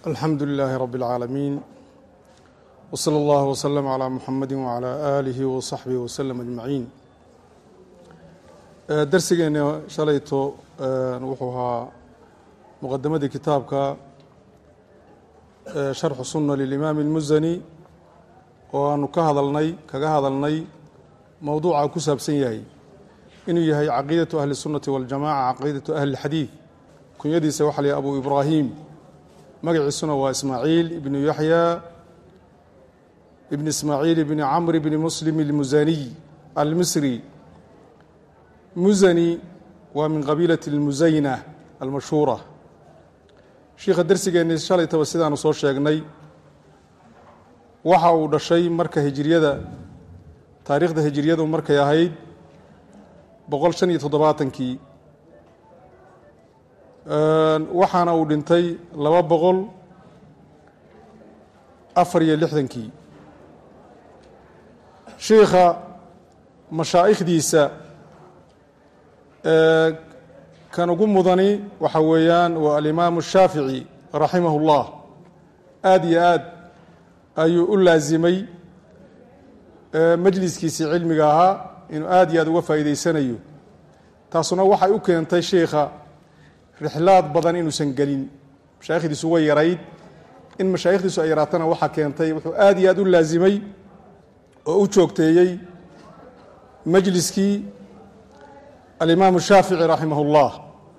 alxamdu lilaahi rabi اlcaalamiin wslى اllah wslm عlى muxamadi wعlى aalihi wasaxbihi wslm ajmaciin darsigeena shalayto wuxuu ahaa muqadamadii kitaabka sharxu suna lilimaami اlmusani oo aanu ka hadalnay kaga hadalnay mowduuca ku saabsan yahay inuu yahay caqiidaةu ahli الsunati waاljamaca caqiidaةu ahli اlxadiid kunyadiisa waxa la yah abu ibraahim magaciisuna waa ismaaciil ibnu yaxya ibn ismaaciil ibni camr ibni muslim اlmusaniy almisri musani waa min qabiilati اlmusayna almashhuura shiikha darsigeenni shalaytaba sidaanu soo sheegnay waxa uu dhashay marka hijiriyada taariikhda hijiriyadu markay ahayd boqol shan iyo toddobaatankii waxaana uu dhintay laba boqol afar iyo lixdankii shiikha mashaa'ikhdiisa kan ugu mudani waxa weeyaan waa alimaamu shaafici raximah اllah aada iyo aad ayuu u laasimay majliskiisii cilmiga ahaa inuu aad iyo aad uga faa'iideysanayo taasuna waxay u keentay shiikha rixlaad badan inuusan gelin mashaayikhdiisu way yarayd in mashaayikhdiisu ay yaraatana waxaa keentay wuxuu aad iyo aad u laasimay oo u joogteeyey majliskii alimaamu shaafici raximah اllah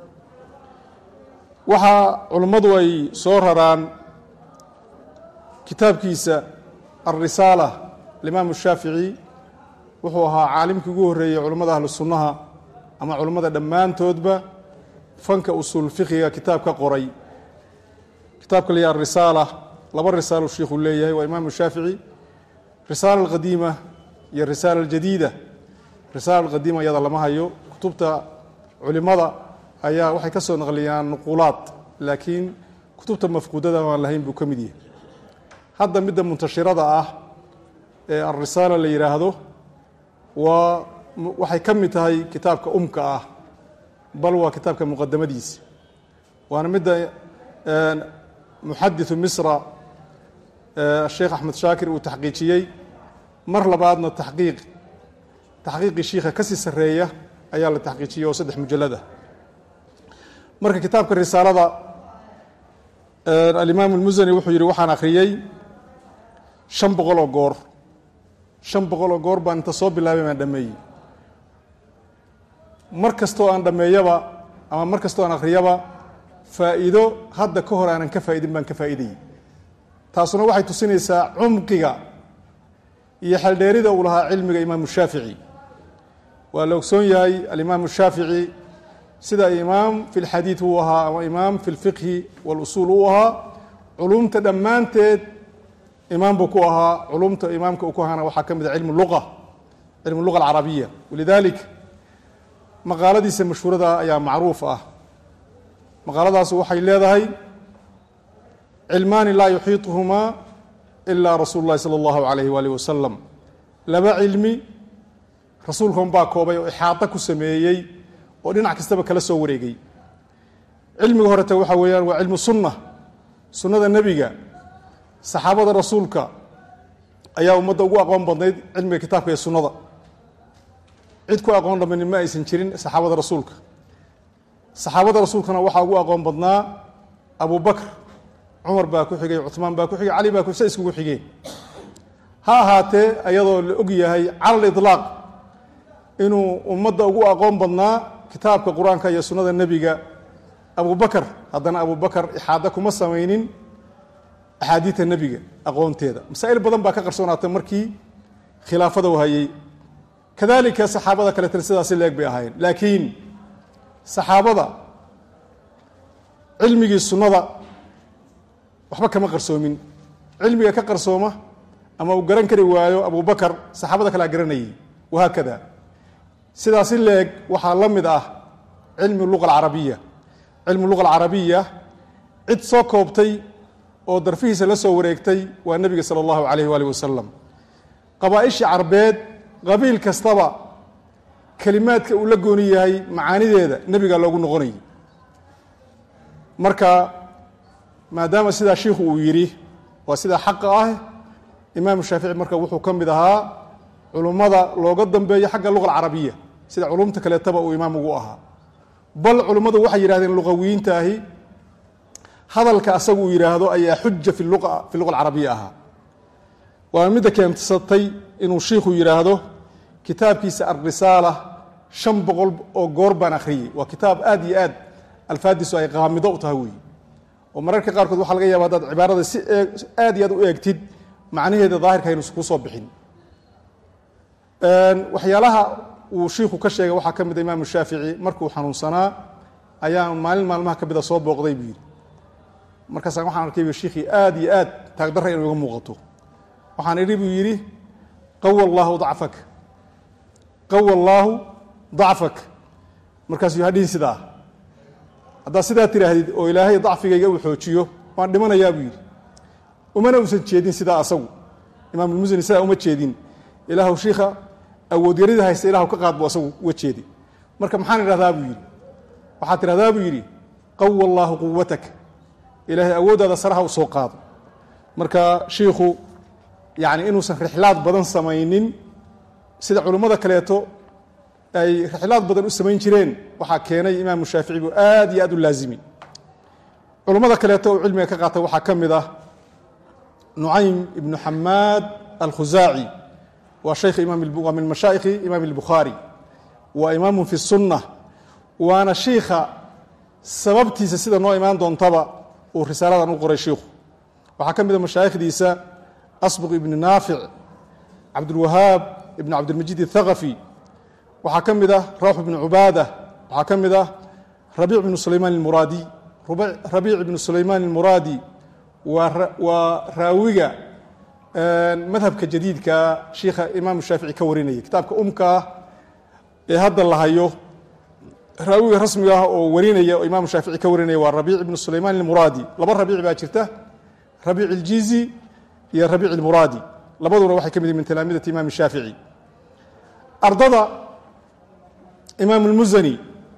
waxaa culummadu ay soo raraan kitaabkiisa alrisaala alimaamu shaafici wuxuu ahaa caalimkii ugu horreeyey culummada ahlu sunnaha ama culummada dhammaantoodba fanka usuul fiqiga kitaab ka qoray kitaabka la yaha arisaala laba risaalo shiikhuu leeyahay waa imaamu shaafici risaala alqadiima iyo risaala aljadiida risaala alqadiima iyada lama hayo kutubta culimada ayaa waxay ka soo naqliyaan nuquulaad laakiin kutubta mafquudada aan lahayn buu ka mid yahay hadda midda muntashirada ah ee alrisaala la yidhaahdo waa waxay ka mid tahay kitaabka umka ah bal waa kitaabka muqadamadiisa waana midda muxadiثu misra sheekh axmed shaakir uu taxqiijiyey mar labaadna taxqiiq taxqiiqii shiikha ka sii sareeya ayaa la taxqiijiyey oo saddex mujalada marka kitaabka risaalada alimaam اlmusani wuxuu yihi waxaan akhriyey shan boqol oo goor shan boqol oo goor baan inta soo bilaabay baan dhameeyey mar kastoo aan dhammeeyaba ama mar kastoo aan akhriyaba faa'iido hadda ka hor aanan ka faa'idin baan ka faa'iidayey taasuna waxay tusinaysaa cumqiga iyo xeldheerida uu lahaa cilmiga imaamu shaafici waa la ogsoon yahay alimaamu shaafici sida imaam fi lxadiid uu ahaa ama imaam fi lfiqhi walusuul uu ahaa culumta dhammaanteed imaam buu ku ahaa culumta imaamka uu ku ahaana waxaa ka mid a cilmu luqa cilmu luga alcarabiya walidalik maqaaladiisa mashhuurada ayaa macruuf ah maqaaladaas waxay leedahay cilmaani laa yuxiiطuhumaa ilaa rasuulu اllahi salى اllahu alayh waalih wasalam laba cilmi rasuulkan baa koobay oo ixaaطo ku sameeyey oo dhinac kastaba kala soo wareegay cilmiga horete waxa weeyaan waa cilmu sunna sunnada nebiga saxaabada rasuulka ayaa ummadda ugu aqoon badnayd cilmiga kitaabka iyo sunnada cid ku aqoon dhamani ma aysan jirin saxaabada rasuulka saxaabada rasuulkana waxaa ugu aqoon badnaa abu bakr cumar baa ku xigay cuثmaan baa ku xigay cali baa sa iskugu xigeen ha ahaatee ayadoo la og yahay cala liطlaaq inuu ummadda ugu aqoon badnaa kitaabka qur-aanka iyo sunnada nebiga abu bakr haddana abu bakr ixaada kuma samaynin axaadiida nebiga aqoonteeda masaa'il badan baa ka qarsoonaatay markii khilaafada u hayey kadalika saxaabada kaleetana sidaasi leeg bay ahaayeen laakiin saxaabada cilmigii sunnada waxba kama qarsoomin cilmiga ka qarsooma ama uu garan kari waayo abu bakar saxaabada kalea garanayay wahaakada sidaasi leeg waxaa la mid ah cilmi luga alcarabiya cilmu luga alcarabiya cid soo koobtay oo darfihiisa la soo wareegtay waa nebiga sala allahu alayh waalih wasalam qabaa-ishii carbeed qabiil kastaba kelimaadka uu la gooni yahay macaanideeda nebigaa loogu noqonayay marka maadaama sidaa shiikhu uu yidhi waa sidaa xaqa ah imaamu shaafici marka wuxuu ka mid ahaa culummada looga dambeeyo xagga luga alcarabiya sida culumta kaleetaba uu imaam ugu ahaa bal culummadu waxay yidhahdeen luqawiyiintaahi hadalka asagu uu yidhaahdo ayaa xuja fi lua fi luga alcarabiya ahaa waa midda keensatay inuu shiikhu yidhaahdo kitaabkiisa alrisaala shan boqol oo goor baan akhriyey waa kitaab aad iyo aad alfaadiisu ay qaamido u tahay weeye oo mararka qaarkood waxaa laga yaaba haddaad cibaarada si aad iyo aad u eegtid macnaheeda daahirka aynu kuu soo bixin waxyaalaha uu shiikhu ka sheegay waxaa ka mid a imaamu shaafici markuu xanuunsanaa ayaa maalin maalmaha ka mida soo booqday buu yidhi markaasaan waxaan arkay shiikhii aad iyo aad taagdarra inuu iga muuqato waxaan idhi buu yidhi qawa allaahu dacfak qawa allaahu dacfak markaasuu hadhihin sidaa haddaad sidaa tidhaahdid oo ilaahay dacfigayga uu xoojiyo waan dhimanayaa buu yidhi umana uusan jeedin sidaa asagu imaamulmusani sidaa uma jeedin ilaahw shiikha awoodyarida haysta ilahu ka qaad buu asagu uga jeeday marka maxaan idhahdaa buu yidhi waxaad tidhahdaa buu yidhi qawa allaahu quwatak ilaahay awooddaada saraha u soo qaado marka shiikhu yacni inuusan rixlaad badan samaynin sida culimmada kaleeto ay rixlaad badan u samayn jireen waxaa keenay imaamu shaafici buu aad iyo aad u laazimi culummada kaleeto uu cilmiga ka qaatay waxaa ka mid ah nucaym ibnu xamaad alkhusaaci waa shaykh imaam waa min mashaa'ikhi imaam albukhaari waa imaamun fi sunna waana shiikha sababtiisa sida noo imaan doontaba uu risaaladan u qoray shiikhu waxaa ka mid a mashaayikhdiisa asbuq ibni naafic cabdulwahaab ibn cabdilmajiid athaqafi waxaa ka mid ah rawx ibnu cubaada waxaa ka mid ah rabiic ibnu sulaymaan almuraadi rabiic ibnu sulaymaan almuraadi waa raawiga madhabka jadiidka shiikha imaamu shaafici ka warinaya kitaabka umkaa ee hadda la hayo raawiga rasmiga ah oo warinaya oo imaamu shaafici ka warinaya waa rabiic ibnu sulaymaan almuraadi laba rabiic baa jirta rabiic iljizi iyo rabiic almuraadi labaduna waxay ka mid yihin min talaamidati imaam shaafici ardada imaam اlmusani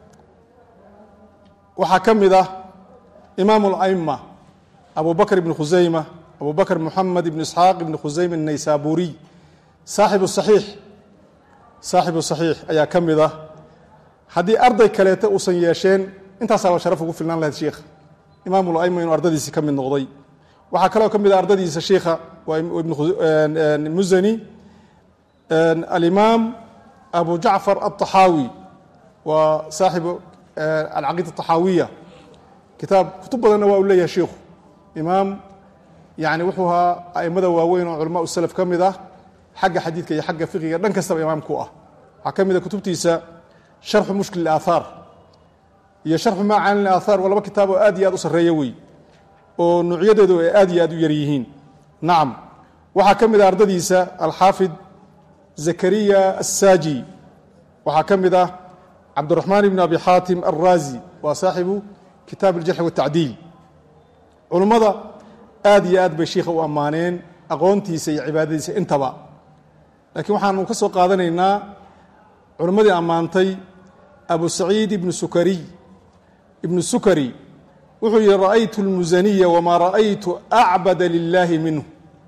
waxaa ka mid ah imaam اlأma abu bakr ibn khusayma abu bakr muxamed ibn isxaaq ibn khusayma الnaysaburiy saaxibu صaxiix saaxibu صaxiix ayaa ka mid ah haddii arday kaleeta uusan yeesheen intaasaaba sharaf ugu filnaan lahayd shiikha imaam اlأma inuu ardadiisi ka mid noqday waxaa kaloo ka mid ah ardadiisa shiikha waa musani alimaam abu jacfar aلطaxaawi waa saaxibu alcaqiida الطaxaawiya kitaab kutub badanna waa u leeyahay shiikhu imaam yani wuxuu ahaa aimada waaweyn oo culama salaf ka mid ah xagga xadiidka iyo xagga fiqiga dhan kastaba imaam ku ah waxaa ka mid a kutubtiisa sharxu mushkil اaahaar iyo sharxu macaani اaahaar waa laba kitaab oo aad iyo aad u sarreeya wey oo nuucyadeedu ay aad iyo aad u yar yihiin nacam waxaa ka mid ah ardadiisa alxaafid zakariya assaaji waxaa ka mid ah cabdiraxmaan ibn abi xaatim alraazi waa saaxibu kitaab aljarxi watacdiil culummada aad iyo aad bay shiikha u ammaaneen aqoontiisa iyo cibaadadiisa intaba laakiin waxaanu ka soo qaadanaynaa culimmadii ammaantay abu saciid ibnu sukariy ibnu sukari wuxuu yihi ra'aytu اlmusaniya wmaa ra'aytu acbada lilaahi minhu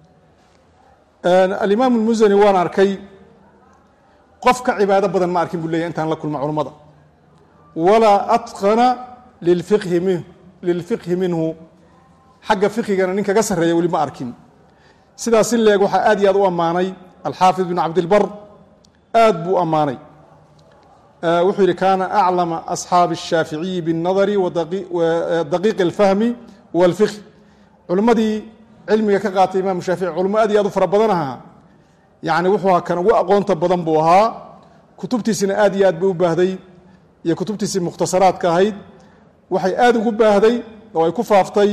alimaam اlmusani waan arkay qof ka cibaado badan ma arkin buu leyahy intaan la kulma culummada walaa atqana lilfiqhi min lilfiqhi minhu xagga fiqhigana nin kaga sarreeya weli ma arkin sidaas si leeg waxaa aad iyo aad u ammaanay alxaafid bn cabdilbar aad buu ammaanay wuxuu yihi kaana aclama asxaabi الshaaficiyi bالnadari daqiiq اlfahmi wاlfiqh culimmadii cilmiga ka qaatay imaamu shaafici culimo aad iyo aad u fara badan ahaa yani wuxuu ahaa kan ugu aqoonta badan buu ahaa kutubtiisina aad iyo aad bay u baahday iyo kutubtiisii mukhtasaraadka ahayd waxay aad ugu baahday oo ay ku faaftay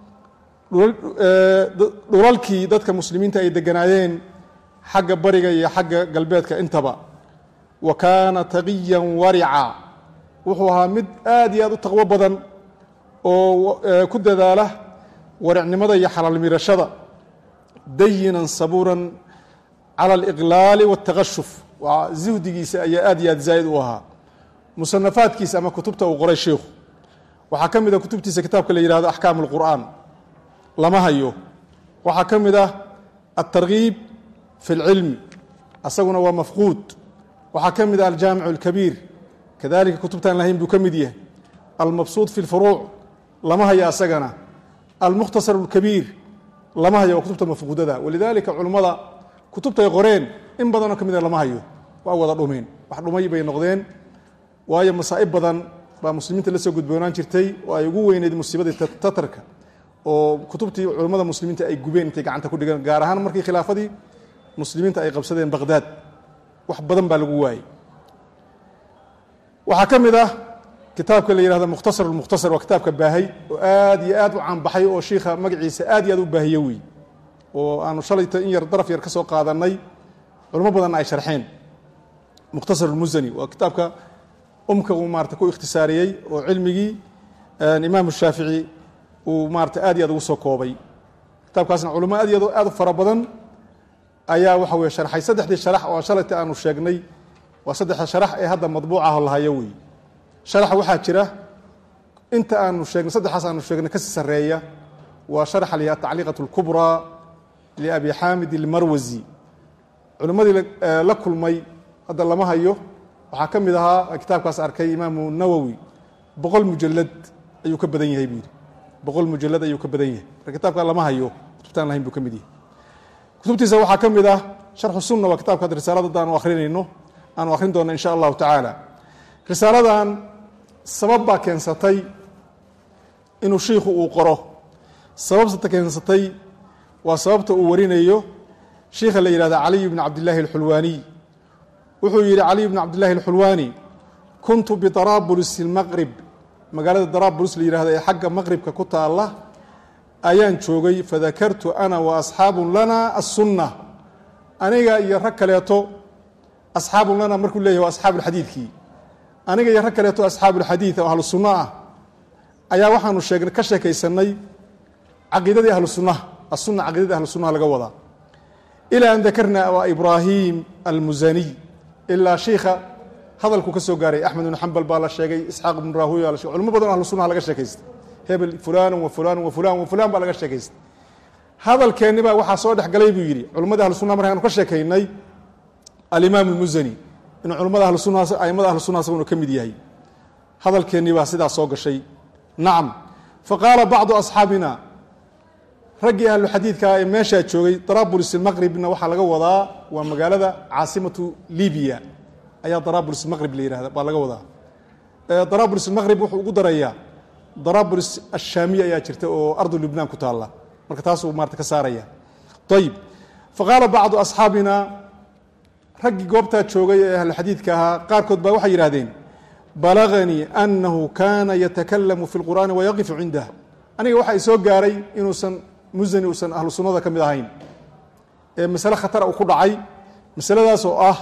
dhulalkii dadka muslimiinta ay deganaayeen xagga bariga iyo xagga galbeedka intaba wa kaana taqiyan warica wuxuu ahaa mid aad iyo aad u taqwo badan oo ku dadaala waricnimada iyo xalaalmirashada dayinan sabuuran cala aliqlaali waاtaqashuf waa zuhdigiisa ayaa aad iyo aad zaa'id u ahaa musanafaadkiisa ama kutubta uu qoray sheikhu waxaa ka mid a kutubtiisa kitaabka la yihahdo axkaam اlqur'aan lama hayo waxaa ka mid ah altargiib fi اlcilmi asaguna waa mafquud waxaa ka mid ah aljaamic اlkabiir kadalika kutubtaan lahayn buu ka mid yahay almabsuud fi اlfuruuc lama hayo asagana almukhtasar اlkabiir lama hayo waa kutubta mafquudada walidalika culummada kutubtay qoreen in badanoo ka mida lama hayo waa wada dhumeen wax dhumay bay noqdeen waayo masaa'ib badan baa muslimiinta la soo gudboonaan jirtay oo ay ugu weyneyd musiibadii tatarka oo kutubtii culummada muslimiinta ay gubeen intay gacanta ku dhigeen gaar ahaan markii khilaafadii muslimiinta ay qabsadeen baqhdaad wax badan baa lagu waayey waxaa ka mid ah kitaabka la yihahdo mukhtasar lmukhtasar waa kitaabka baahay oo aad iyo aad u caanbaxay oo shiikha magaciisa aad iyo aad u baahiye wey oo aanu shalayta in yar daraf yar ka soo qaadanay culimo badanna ay sharxeen mukhtasar lmusani waa kitaabka umka uu maarata ku ikhtisaariyey oo cilmigii imaamu shaafici uu maarata aad iyo aad ugu soo koobay kitaabkaasna culimo aad iyo aad u fara badan ayaa waxa weye sharxay saddexdii sharax oo shalayta aanu sheegnay waa saddexda sharax ee hadda madbuucaho lahayo wey sharax waxaa jira inta aanu sheegnay saddexaas aanu sheegnay kasii sarreeya waa sharaxa la yihahda tacliiqat اlkubraa liabi xaamid ilmarwasi culimmadii la kulmay hadda lama hayo waxaa ka mid ahaa kitaabkaas arkay imaamu nawowi boqol mujalad ayuu ka badan yahay buu yidhi boqol mujalad ayuu ka badan yahay marka kitaabka lama hayo kutubtaan lahayn buu ka mid yahay kutubtiisa waxaa ka mid ah sharxu sunna waa kitabka ad risaalada hadda aanu akrinayno aanu akrin doona insha allahu tacaala risaaladan sabab baa keensatay inuu shiikhu uu qoro sababta keensatay waa sababta uu warinayo shiikha la yihahda caliy bn cabdillaahi alxulwaaniy wuxuu yidhi caliy bn cabdillahi alxulwaani kuntu bidaraabulis ilmaqrib magaalada daraabulis la yihahda ee xagga maqribka ku taalla ayaan joogay fadakartu ana wa asxaabun lana assunna aniga iyo rag kaleeto asxaabun lana markuu leyahy waa asxaabuulxadiidkii aniga iyo rag kaleeto asxaabuulxadiid oo ahlu sunno ah ayaa waxaanu sheegnay ka sheekaysanay caqiidadii ahlu sunnaha asunna caqiidadii ahlu sunnaha laga wadaa ilaa an dakarna waa ibraahim almusaniy ilaa shiikha hadalku ka soo gaaray axmed ibnu xambal baa la sheegay isxaaq ibnu rahuya la shegay culimo badan ahlu sunnaha laga sheekaystay hebel fulan wa fulan wa fulan wa fulan baa laga sheekaystay hadalkeenni baa waxaa soo dhexgalay buu yidhi culimmadii ahlu sunnaha markaanu ka sheekaynay alimaam almusani inuu culimmada ahlu sunnaha aimada ahlu sunnaha isaguna ka mid yahay hadalkeennii baa sidaas soo gashay nacam faqaala bacdu asxaabina raggii ahlu xadiidkaa ee meeshaa joogay daraabulis ilmaqribna waxaa laga wadaa waa magaalada caasimatu libiya ayaa daraabulis ilmaqrib la yihahda baa laga wadaa daraabulis ilmaqrib wuxuu ugu darayaa daraabulis ashaamiya ayaa jirta oo ardu libnaan ku taalla marka taasuu maarata ka saaraya ayib faqaala bacdu asxaabina raggii goobtaa joogay ee ahlu xadiidka ahaa qaarkood baa waxay yidhahdeen balaganii anahu kana yatakalamu fi lqur'aani wayaqifu cindah aniga waxa i soo gaaray inuusan musani uusan ahlu sunnada ka mid ahayn ee masale khatara uu ku dhacay masaladaas oo ah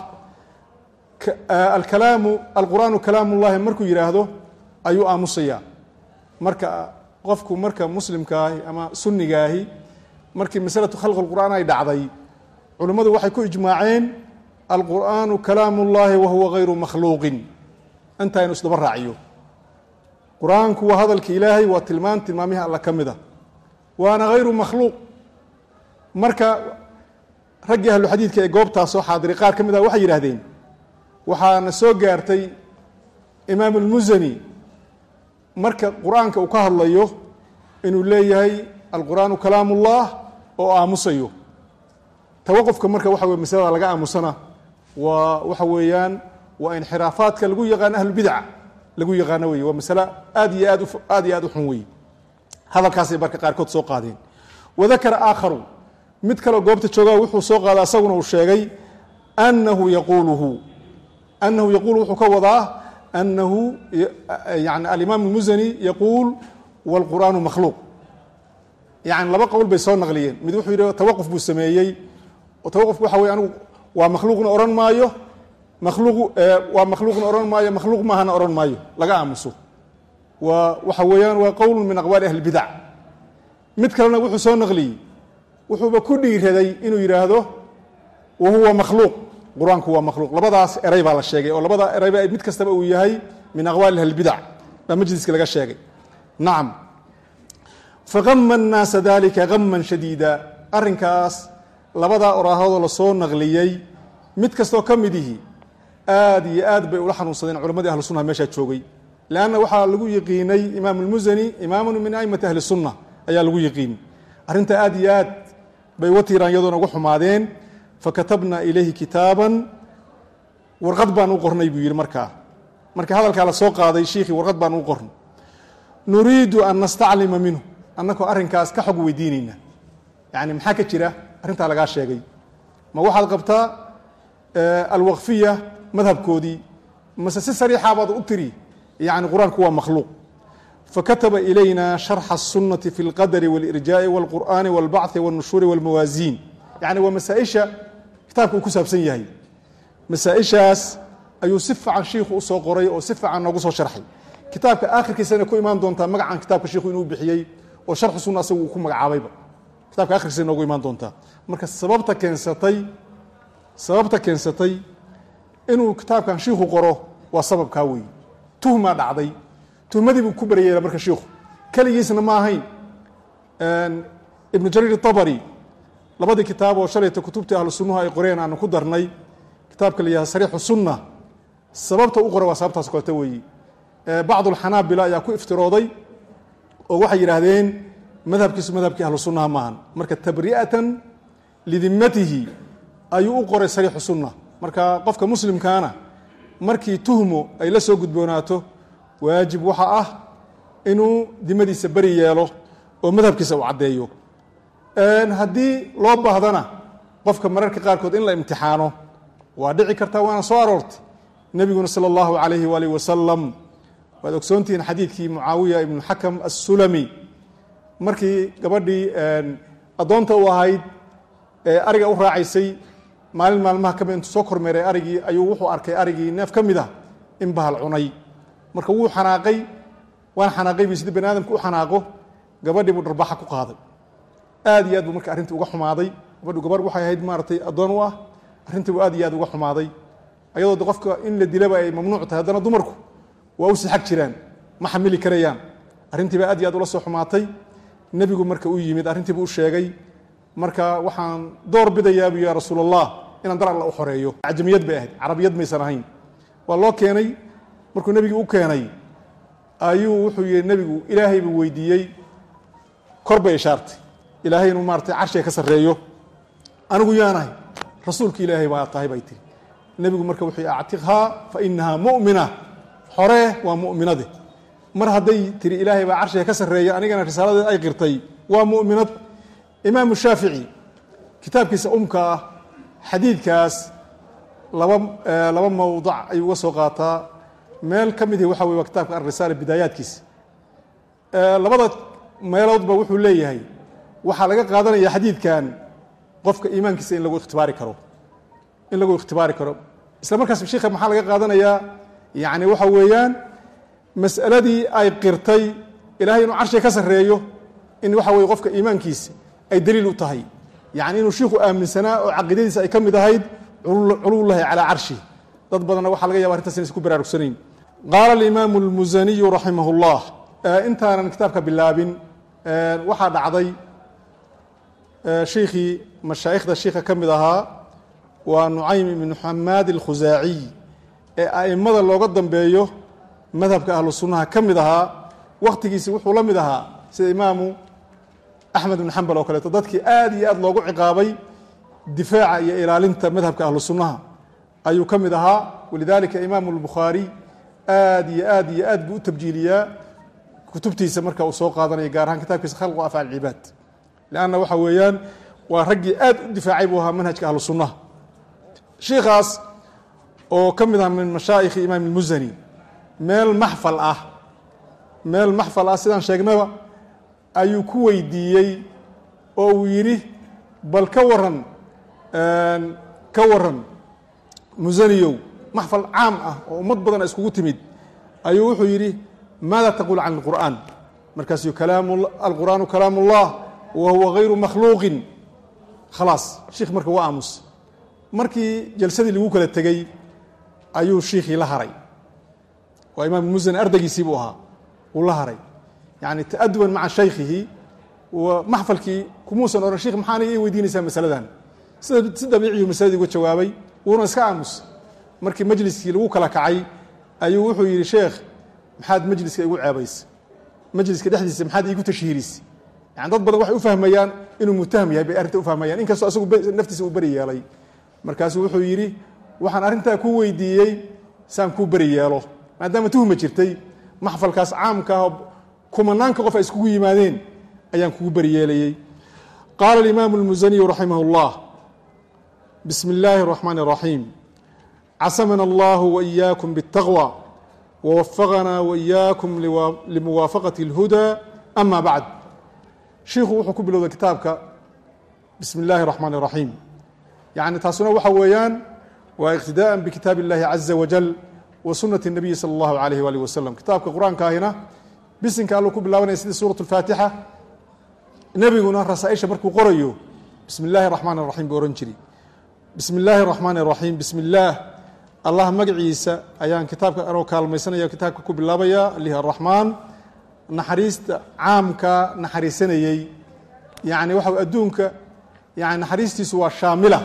alkalaamu alqur'aanu kalaam ullahi markuu yidhaahdo ayuu aamusayaa marka qofku marka muslimkaahi ama sunnigaahi markii masalatu khalqi lqur'aan ay dhacday culimmadu waxay ku ijmaaceen alqur'aanu kalaam ullahi wa huwa gayru makhluuqin intaa inu isdaba raaciyo qur-aanku waa hadalka ilaahay waa tilmaan tilmaamihi alla ka mid a waana hayru makhluuq marka raggii ahlu xadiidka ee goobtaas soo xaadiray qaar ka mid ah waxay yidhahdeen waxaana soo gaartay imaam almusani marka qur-aanka uu ka hadlayo inuu leeyahay alqur'aanu kalaam ullah oo aamusayo tawaqufka marka waxa weye masalada laga aamusana waa waxa weeyaan waa inxiraafaadka lagu yaqaano ahlulbidca lagu yaqaano wey waa masale aad iyo aad aad iyo aad u xun wey hadalkaasay marka qaarkood soo qaadeen wadakara aakharu mid kaleo goobta jooga wuxuu soo qaada asaguna uu sheegay anahu yaquuluhu anahu yaquulu wuxuu ka wadaa anahu yani alimaam almusani yaquul wاlqur'aanu makhluuq yani laba qowl bay soo naqliyeen mid wuxuu yidhi tawaquf buu sameeyey tawaqufku waxa wey anigu waa makhluuqna odhan maayo makhluuq waa makhluuqna odhan maayo makhluuq maahana odhan maayo laga aamuso waa waxa weeyaan waa qowl min aqwaali ahli bidac mid kalena wuxuu soo naqliyey wuxuuba ku dhiiraday inuu yidhaahdo wa huwa makhluuq qur-aanku waa makhluuq labadaas eray baa la sheegay oo labada erayba mid kastaba uu yahay min aqwaali ahli bidac baa majliska laga sheegay nacam fagama annaasa dalika gaman shadiida arrinkaas labadaa oraahadoo lasoo naqliyey mid kastoo ka mid ihi aad iyo aad bay ula xanuunsadeen culammadii ahlu sunnaha meeshaa joogay leanna waxaa lagu yiqiinay imaam almusani imaamun min aimati ahli sunna ayaa lagu yiqiin arrinta aad iyo aad bay uga tiiraan iyadoona uga xumaadeen fakatabna ilayhi kitaaban warqad baan u qornay buu yidhi markaa marka hadalkaa la soo qaaday shiikhii warqad baan u qornay nuriidu an nastaclima minhu annakoo arrinkaas ka xog weydiinayna yani maxaa ka jira arrintaa lagaa sheegay ma waxaad qabtaa alwaqfiya madhabkoodii mase si sariixaabaad u tiri yani qur-aanku waa makhluuq fakataba ilayna sharxa الsunati fi اlqadri wاlirjaaءi wاlqur'ani wاlbachi wاlnushuuri wاlmawaasiin yani waa masaaisha kitaabka uu ku saabsan yahay masaaishaas ayuu si fiican shiikhu usoo qoray oo si fiican noogu soo sharxay kitaabka akhirkiisana ku imaan doontaa magacan kitaabka shiikhu inuu bixiyey oo sharxu sunna asagu uu ku magacaabayba kitabka akhirkiisa noogu imaan doontaa marka sababta keensatay sababta keensatay inuu kitaabkan shiikhu qoro waa sababkaa weeye tuhmaa dhacday tuhmadii buu ku baryeela marka shiikhu keligiisna ma ahayn ibnu jariir itabari labadii kitaab oo shalayta kutubtii ahlu sunnuhu ay qoreen aanu ku darnay kitaabka la yihahda sariixu sunna sababta u qora waa sababtaas koota weeye bacdu alxanaabila ayaa ku iftirooday oo waxay yidhaahdeen madhabkiisu madhabkii ahlu sunnaha maahan marka tabri'atan lidimatihi ayuu u qoray sariixu sunna marka qofka muslimkaana markii tuhmo ay la soo gudboonaato waajib waxa ah inuu dimadiisa beri yeelo oo madhabkiisa uu caddeeyo haddii loo baahdana qofka mararka qaarkood in la imtixaano waa dhici kartaa waana soo aroortay nebiguna sala allahu calayhi waalihi wasalam waad ogsoontihiin xadiidkii mucaawiya ibnu xakam assulami markii gabadhii addoonta u ahayd ee ariga u raacaysay maalin maalmaha ka mid intuu soo kormeeray arigii ayuu wuxuu arkay arigii neef ka mid ah in bahal cunay marka wuu xanaaqay waan xanaaqay bi sidii bani aadamka u xanaaqo gabadhii buu dharbaxa ku qaaday aad iyo aad buu marka arrintii uga xumaaday gabadhu gabarh waxay ahayd maaratay addoon u ah arrintii buu aad iyo aad uga xumaaday ayadoo de qofka in la dilaba ay mamnuuc tahay haddana dumarku waa u sixag jiraan ma xamili karayaan arrintii baa aad iyo aad ula soo xumaatay nebigu marka u yimid arrintiibuu u sheegay marka waxaan door bidayaa buu ya rasuul allah inaan dar alla u xoreeyo acjamiyad bay ahayd carabiyad maysan ahayn waa loo keenay markuu nebigii u keenay ayuu wuxuu yihi nebigu ilaahay buu weydiiyey kor bay ishaartay ilaahay inuu maaratay carshiga ka sarreeyo anigu yaanahay rasuulki ilaahay baa tahay bay tiri nebigu marka wuxuu yihi actiqhaa fa inahaa mu'mina xoree waa mu'minade mar hadday tiri ilaahay baa carshiga ka sarreeya anigana risaaladeed ay qirtay waa mu'minad imaamu shaafici kitaabkiisa umka ah xadiidkaas laba laba mawdac ayuu uga soo qaataa meel ka mid ihi waxa wey waa kitaabka alrisaala bidaayaadkiisa labada meeloodba wuxuu leeyahay waxaa laga qaadanaya xadiidkan qofka iimaankiisa in lagu ikhtibaari karo in lagu ikhtibaari karo isla markaas sheikha maxaa laga qaadanayaa yani waxa weeyaan mas'aladii ay qirtay ilahay inuu carshiga ka sarreeyo in waxa weye qofka iimaankiisa ay daliil u tahay yani inuu shiikhu aaminsanaa oo caqiidadiisa ay ka mid ahayd culuwlahi calaa carshi dad badanna waxaa laga yaba arrintaas inaysan ku baraarugsanayn qaala alimaamu almusaniyu raximah اllah intaanan kitaabka bilaabin waxaa dhacday shiikhii mashaa'ikhda shiikha ka mid ahaa waa nucaym ibnu xamaad alkhusaaciy ee a'immada looga dambeeyo madhabka ahlu sunnaha ka mid ahaa wakhtigiisi wuxuu la mid ahaa sida imaamu axmed ibn xambal oo kaleeto dadkii aad iyo aad loogu ciqaabay difaaca iyo ilaalinta madhabka ahlu sunnaha ayuu ka mid ahaa walidalika imaamu albukhaari aad iyo aad iyo aad buu u tabjiiliyaa kutubtiisa marka uu soo qaadanaya gaar ahaan kitaabkiisa khalqu afcaal cibaad leanna waxa weeyaan waa raggii aad u difaacay buu ahaa manhajka ahlu sunnaha shiikaas oo ka mid ah min mashaa'ikhi imaam almusani meel maxfal ah meel maxfal ah sidaan sheegnaba ayuu ku weydiiyey oo uu yidhi bal ka waran ka waran musaniyow maxfal caam ah oo ummad badan iskugu timid ayuu wuxuu yidhi maada taquul can alqur'aan markaasuu kalaam alqur'aanu kalaam ullah wa huwa gayru makhluuqin khalaas shiikh marka waa aamus markii jalsadii lagu kala tegey ayuu shiikhii la haray waa imaam musani ardaygiisii buu ahaa uu la haray yani ta'aduban maca shaykhihi maxfalkii kumuusan ohan sheikh maxaa aniga ii weydiinaysaa masaladan sida si dabiiciyu masaladii uga jawaabay wuuna iska aamus markii majliskii lagu kala kacay ayuu wuxuu yidhi sheekh maxaad majliska igu ceebaysa majliska dhexdiisa maxaad iigu tashhiirisa yani dad badan waxay u fahmayaan inuu mutaham yahay bay arrinta u fahmayaan inkastoo asagu naftiisa uu beri yeelay markaasuu wuxuu yidhi waxaan arrintaa ku weydiiyey saan kuu beri yeelo maadaama tuhma jirtay maxfalkaas caamka ah kumanaanka qof ay iskugu yimaadeen ayaan kugu beri yeelayey qaala alimaamu almusaniyu raximah اllah bismi اllaahi الraxmaan الraxiim casamana allahu waإiyaakum bالtaqwى wwafaqana waإiyaakum limuwaafaqati اlhuda ama bacd shiikhu wuxuu ku bilowday kitaabka bismi اllahi الraxmaan الraxiim yani taasuna waxa weeyaan waa iqtidaءa bikitaab اllahi caza wajal wa sunati الnabiyi salى اllahu alayh walih wasalam kitaabka qur-aanka ahina bisinka alluu ku bilaabanaya sidii suuraة اlfaatixa nebiguna rasaaisha markuu qorayo bismi اllahi الraxmaan الraxim buu ohan jiri bismi اllaahi الraxmaan الraxiim bismi اllaah allah magaciisa ayaan kitaabka anoo kaalmaysanaya kitaabka ku bilaabaya alihi araxmaan naxariista caamka naxariisanayey yani waxa adduunka yani naxariistiisu waa shaamila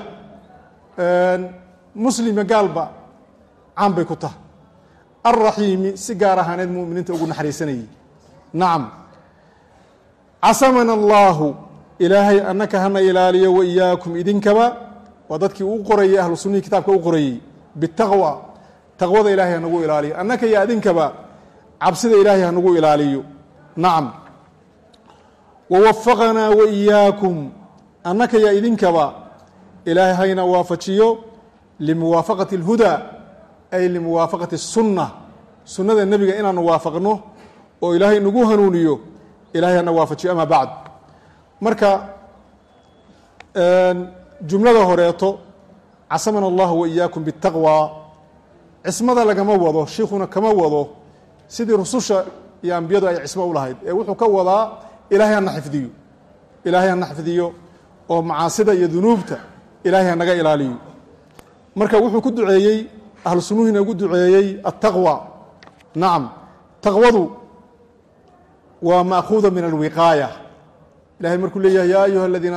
muslima gaalba caam bay ku tahay alraxiimi si gaar ahaaneed muminiinta ugu naxariisanayey nacam casamana allaahu ilaahay annaka hana ilaaliyo wa iyaakum idinkaba waa dadkii u qorayey ahlu sunnihii kitaabka u qorayey bitaqwa taqwada ilahay hanagu ilaaliyo annaka iyo adinkaba cabsida ilaahay hanagu ilaaliyo nacam wawafaqanaa wa iyaakum annaka iyo idinkaba ilaahay hayna waafajiyo limuwaafaqati اlhudaa ay limuwaafaqati الsunna sunnada nebiga inaanu waafaqno oo ilaahay nagu hanuuniyo ilahay hana waafajiyo ama bacd marka jumlada horeeto casamana allahu wa iyaakum bitaqwa cismada lagama wado shiikhuna kama wado sidii rususha iyo ambiyadu ay cismo u lahayd ee wuxuu ka wadaa ilaahay hana xifdiyo ilaahay hana xifdiyo oo macaasida iyo dunuubta ilaahay hanaga ilaaliyo marka wuxuu ku duceeyey ahlu sunnuhiina ugu duceeyey altaqwa nacam taqwadu waa maakuuda min alwiqaaya ilahay markuu leeyahay ya ayuha aladiina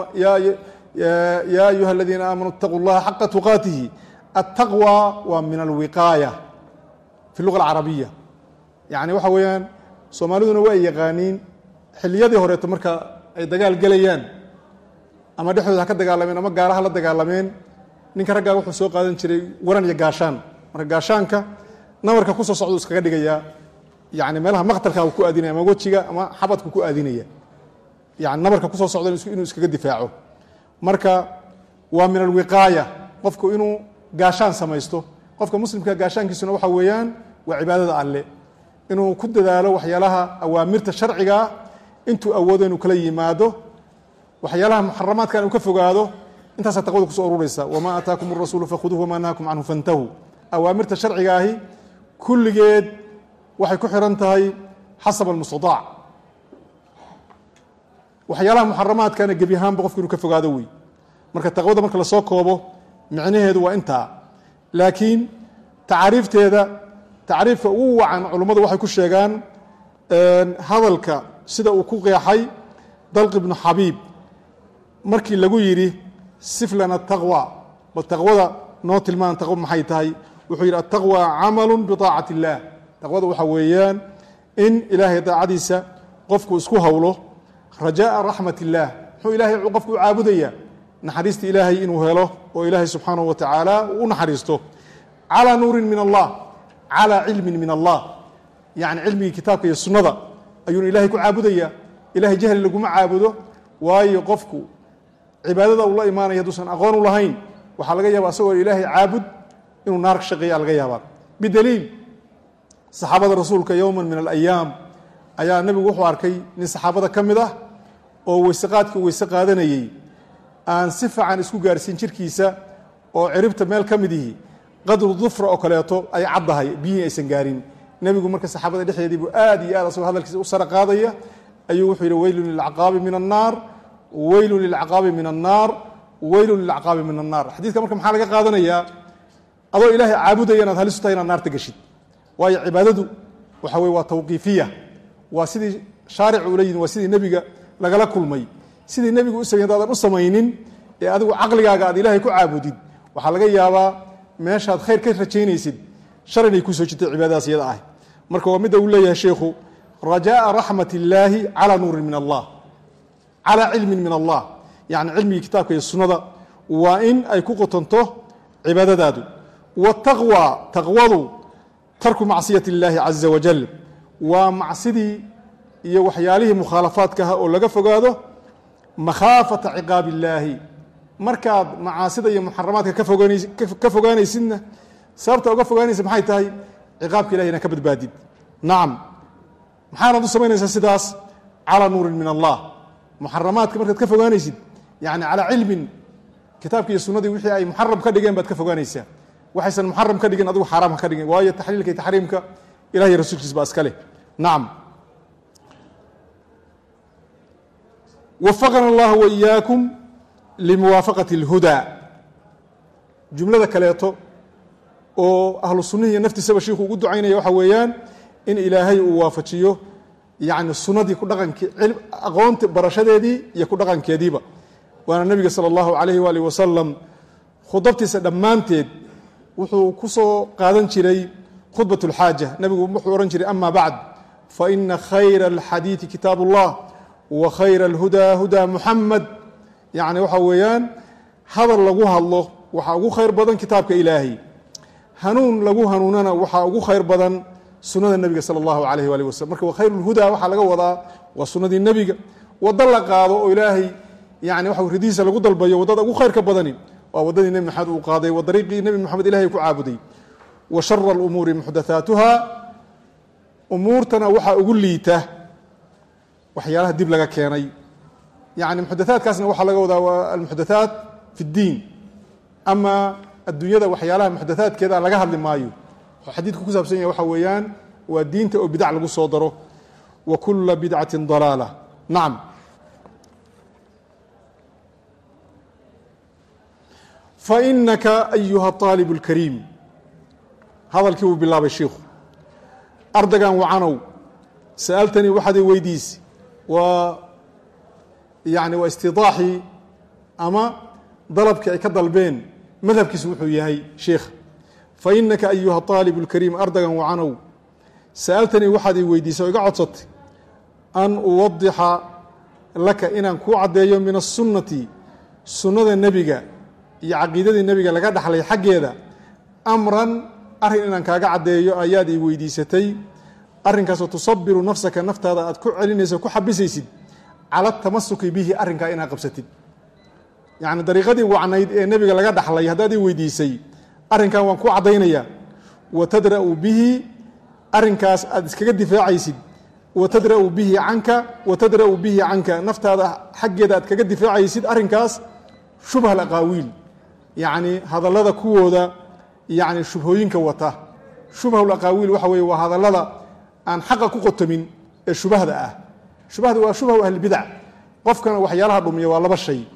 ya ayuha aladiina aamanuu اtaquu llaha xaqa tuqaatihi altaqwa waa min alwiqaaya fi luga alcarabiya yani waxa weeyaan soomaaliduna waa ay yaqaaniin xiliyadii horeeto marka ay dagaal gelayaan ama dhexdooda ha ka dagaalameen ama gaaraha la dagaalameen ninka raggaa wuxuu soo qaadan jiray waran iyo gaashaan marka gaashaanka nabarka kusoo socdu iskaga dhigayaa yani meelaha maqtalka ku aadinaya ama wejiga ama xabadku ku aadinaya yani nabarka kusoo socda inuu iskaga difaaco marka waa min alwiqaaya qofku inuu gaashaan samaysto qofka muslimka gaashaankiisuna waxa weeyaan waa cibaadada alle inuu ku dadaalo waxyaalaha awaamirta sharcigaa intuu awoodo inuu kala yimaado waxyaalaha muxaramaadka inuu ka fogaado intaasaa taqwada kuso ururaysa wamaa aataakum arasuulu fakhuduuh wamaa nahaakum canhu fantahuu awaamirta sharciga ahi kulligeed waxay ku xiran tahay xasab almustadaac waxyaalaha muxaramaadkana gebi ahaanba qofku inuu ka fogaado wey marka taqwada marka lasoo koobo micnaheedu waa intaa laakiin tacaariifteeda tacriifka ugu wacan culummadu waxay ku sheegaan hadalka sida uu ku qeexay dalq ibnu xabiib markii lagu yidhi siflana taqwa bal taqwada noo tilmaan taqwo maxay tahay wuxuu yidhi ataqwa camalu biطaacati اllah taqwada waxaa weeyaan in ilaahay daacadiisa qofku isku howlo rajaءa raxmat اllah muxuu ilahay qofku u caabudaya naxariista ilaahay inuu helo oo ilaahay subxaanaه wa tacaala uu u naxariisto calى nuurin min allah calى cilmin min allah yani cilmigii kitaabka iyo sunnada ayuuna ilahay ku caabudaya ilahay jahli laguma caabudo waayo qofku cibaadada uu la imaanaya hadduusan aqoon u lahayn waxaa laga yaaba asagoo ilaahay caabud inuu naar ka shaqeeya laga yaabaa bidaliil saxaabada rasuulka yowma min alayaam ayaa nebigu wuxuu arkay nin saxaabada ka mid ah oo weyseqaadkii weyse qaadanayey aan si fiican isku gaarsiin jirkiisa oo ciribta meel ka mid ihi qadru dufra oo kaleeto ay caddahay biyihii aysan gaarin nebigu marka saxaabada dhexdeedii buu aad iyo aad asagoo hadalkiisa u sara qaadaya ayuu wuxuu yidhi weylun lilcaqaabi min annaar weylun lilcaqaabi min annaar weylun lilcaqaabi min annaar xadiidka marka maxaa laga qaadanayaa adoo ilaahay caabudaya inaad halisu tahay inaad naarta geshid waayo cibaadadu waxa weye waa tawqiifiya waa sidii shaaricu ula yidin waa sidii nebiga lagala kulmay sidii nebigu u samey hadaadan u samaynin ee adigu caqligaaga aad ilaahay ku caabudid waxaa laga yaabaa meeshaad khayr ka rajaynaysid shar inay kusoo jirtay cibaadadaas iyada ah marka waa midda uu leeyahay sheikhu rajaaa raxmat illaahi calaa nuurin min allah calaa cilmin min allah yacni cilmigii kitaabka iyo sunnada waa in ay ku qotonto cibaadadaadu wataqwa taqwadu tarku macsiyat illaahi caza wajal waa macsidii iyo waxyaalihii mukhaalafaadka aha oo laga fogaado makhaafata ciqaab illaahi markaad macaasida iyo muxaramaadka ka fogaanays ka fogaanaysidna sababta uga fogaanaysa maxay tahay ciqaabka ilahi inaa ka badbaadid nacam maxaanaad u samaynaysaa sidaas calaa nuurin min allah muxaramaadka markaad ka fogaanaysid yani calaa cilmin kitaabki iyo sunadii wixii ay muxaram ka dhigeen baad ka fogaanaysaa waxaysan muxaram ka dhigin adigu xaaraam ha ka dhigin waayo taxliilka iyo taxriimka ilahi iyo rasuulkiis baa iska leh nacam wafaqana allah waiyaakum limuwaafaqati اlhudaa jumlada kaleeto oo ahlu sunnihiiyo naftiisaba shiiku ugu ducaynaya waxa weeyaan in ilaahay uu waafajiyo yani sunadii ku dhaqankii aqoonti barashadeedii iyo ku dhaqankeediiba waana nebiga salى اllahu alayh waalih wasalam khudabtiisa dhammaanteed wuxuu ku soo qaadan jiray khudbat اlxaaja nebigu wuxuu ohan jiray ama bacd faina khayra اlxadiiثi kitaab اllah wa khayra اlhudaa hudaa muxamed yani waxa weeyaan hadal lagu hadlo waxaa ugu khayr badan kitaabka ilaahay hanuun lagu hanuunana waxaa ugu khayr badan sunada nebiga salى اllahu alayh waalih waslm marka khayr اlhudaa waxaa laga wadaa waa sunadii nebiga waddo la qaado oo ilaahay yani waxa ridihiisa lagu dalbayo waddada ugu khayrka badani waa waddadii nebi maxamed uu qaaday waa dariiqii nebi moxamed ilahay ku caabuday wa shara اlumuuri muxdathaatuha umuurtana waxaa ugu liita waxyaalaha dib laga keenay yani muxdathaadkaasna waxaa laga wadaa waa almuxdathaat fi اddiin ama adduunyada waxyaalaha muxdathaadkeeda laga hadli maayo wuxuu xadiidku ku saabsan yahay waxa weeyaan waa diinta oo bidac lagu soo daro wa kula bidcati dalaala nacam fainaka ayuha aalib اlkariim hadalkii uu bilaabay shiikhu ardaygan wacanow sa'altanii waxaad i weydiisi waa yani waa istidaaxii ama dalabkii ay ka dalbeen madhabkiisu wuxuu yahay sheikh fainaka ayuha aalib اlkariim ardaygan wacanow sa'altanii waxaad i weydiisay oo iga codsatay an uwadixa laka inaan kuu caddeeyo min الsunnati sunnada nebiga iyo caqiidadii nebiga laga dhaxlay xaggeeda amran arrin inaan kaaga caddeeyo ayaad ii weydiisatay arrinkaasoo tusabiru nafsaka naftaada aad ku celinayso ku xabisaysid cala tamasuki bihi arrinkaa inaad qabsatid yacni dariiqadii wacnayd ee nebiga laga dhaxlay haddaad ii weydiisay arrinkan waan ku caddaynayaa wa tadra'u bihi arrinkaas aad iskaga difaacaysid wa tadra'u bihi canka wa tadra'u bihi canka naftaada xaggeeda aad kaga difaacaysid arrinkaas shubha alaqaawiil yacni hadallada kuwooda yacni shubhooyinka wata shubhal aqaawiil waxa weeye waa hadallada aan xaqa ku qotomin ee shubahda ah shubahda waa shubhaw ahlibidac qofkana waxyaalaha dhumiya waa laba shay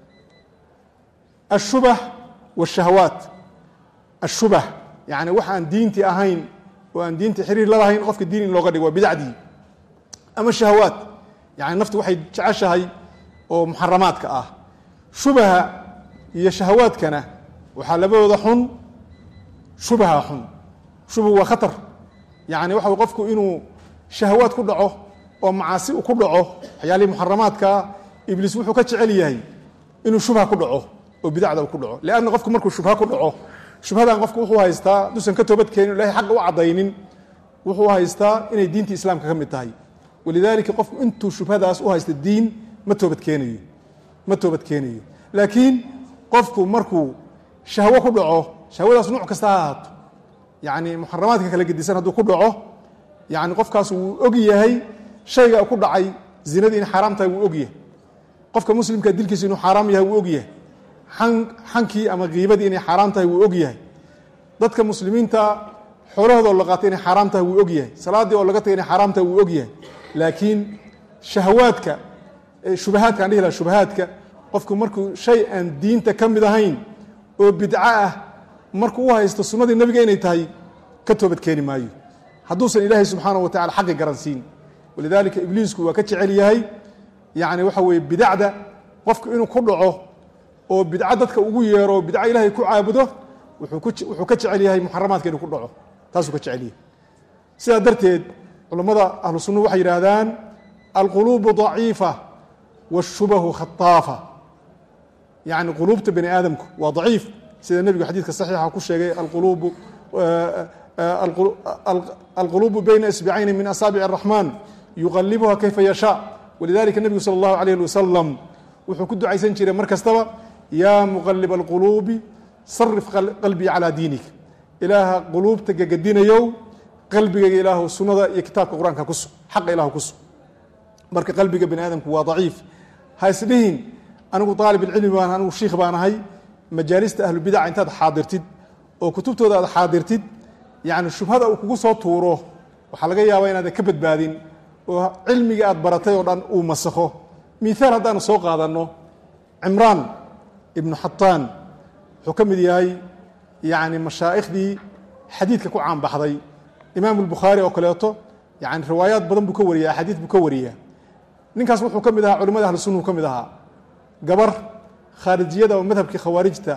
ashubah waاshahawaat ashubah yani wax aan diinti ahayn oo aan diinti xiriir lalahayn qofka diin in looga dhigo waa bidacdii ama shahawaat yani naftu waxay jeceshahay oo muxaramaadka ah shubaha iyo shahawaadkana waxaa labadooda xun shubaha xun shubhu waa khatar yani waxa qofku inuu shahawaad ku dhaco oo macaasi ku dhaco waxyaalihii muxaramaadkaa ibliis wuxuu ka jecel yahay inuu shubha ku dhaco oo bidacda ku dhaco leanna qofku markuu shubha ku dhaco shubhadan qofku wuxuu haystaa haduusan ka toobad keenin ilahay xaqa u caddaynin wuxuu haystaa inay diintii islaamka ka mid tahay walidaalika qofku intuu shubhadaas u haysta diin ma toobad keenayo ma toobad keenayo laakiin qofku markuu shahwo ku dhaco shahwadaas nuuc kasta ha ahaato yacni muxaramaadka kala gedisan hadduu ku dhaco yani qofkaas wuu og yahay shayga ku dhacay zinadii in xaaraam tahay wuu og yahay qofka muslimka dilkiisu inuu xaaraam yahay wuu og yahay xankii ama kiibadii inay xaaraam tahay wuu og yahay dadka muslimiinta xoolahooda oo la qaatay inay xaaraam tahay wuu og yahay salaaddii oo laga tagay inay xaaraam tahay wuu og yahay laakiin shahawaadka shubahaadka aan dhihi laha shubahaadka qofku markuu shay aan diinta ka mid ahayn oo bidco ah markuu u haysto sunnadii nebiga inay tahay ka toobad keeni maayo hadduusan ilaahay subxaanahu wa tacala xaqi garansiin walidaalika ibliisku waa ka jecel yahay yani waxa weeye bidacda qofku inuu ku dhaco oo bidco dadka ugu yeero oo bidco ilaahay ku caabudo wuxuu ku wuxuu ka jecel yahay muxaramaadka inuu ku dhaco taasuu ka jecel yahay sidaa darteed culammada ahlu sunnuhu waxay yidhaahdaan alquluubu daciifa waashubahu khataafa yacni quluubta bani aadamku waa daciif sida nebigu xadiidka saxiixa ku sheegay alquluubu alquluubu bayna isbicayni min asaabici araxmaan yuqalibuha kayfa yashaa walidalika nebigu sala allahu alayh ali wasalam wuxuu ku ducaysan jiray mar kastaba yaa muqalib alquluubi sarif qalbii calaa diinik ilaaha quluubta gagadinayow qalbigayga ilaahu sunnada iyo kitaabka qur-aanka ku sug xaqa ilahu ku sug marka qalbiga bani aadamku waa daciif ha isdhihin anigu aalib ilcilmi baan anigu shiikh baan ahay majaalista ahlubidaca intaad xaadirtid oo kutubtooda aad xaadirtid yani shubhada uu kugu soo tuuro waxaa laga yaabaa inaadan ka badbaadin oo cilmiga aad baratay oo dhan uu masakho miaal haddaanu soo qaadanno cimraan ibnu xataan wuxuu ka mid yahay yani mashaaikhdii xadiidka ku caanbaxday imaamu lbukhaari oo kaleeto yani riwaayaad badan buu ka wariya axaadiid buu ka wariyaa ninkaas wuxuu ka mid ahaa culimada ahlu sunnahu ka mid ahaa gabar khaarijiyada oo madhabkii khawaarijta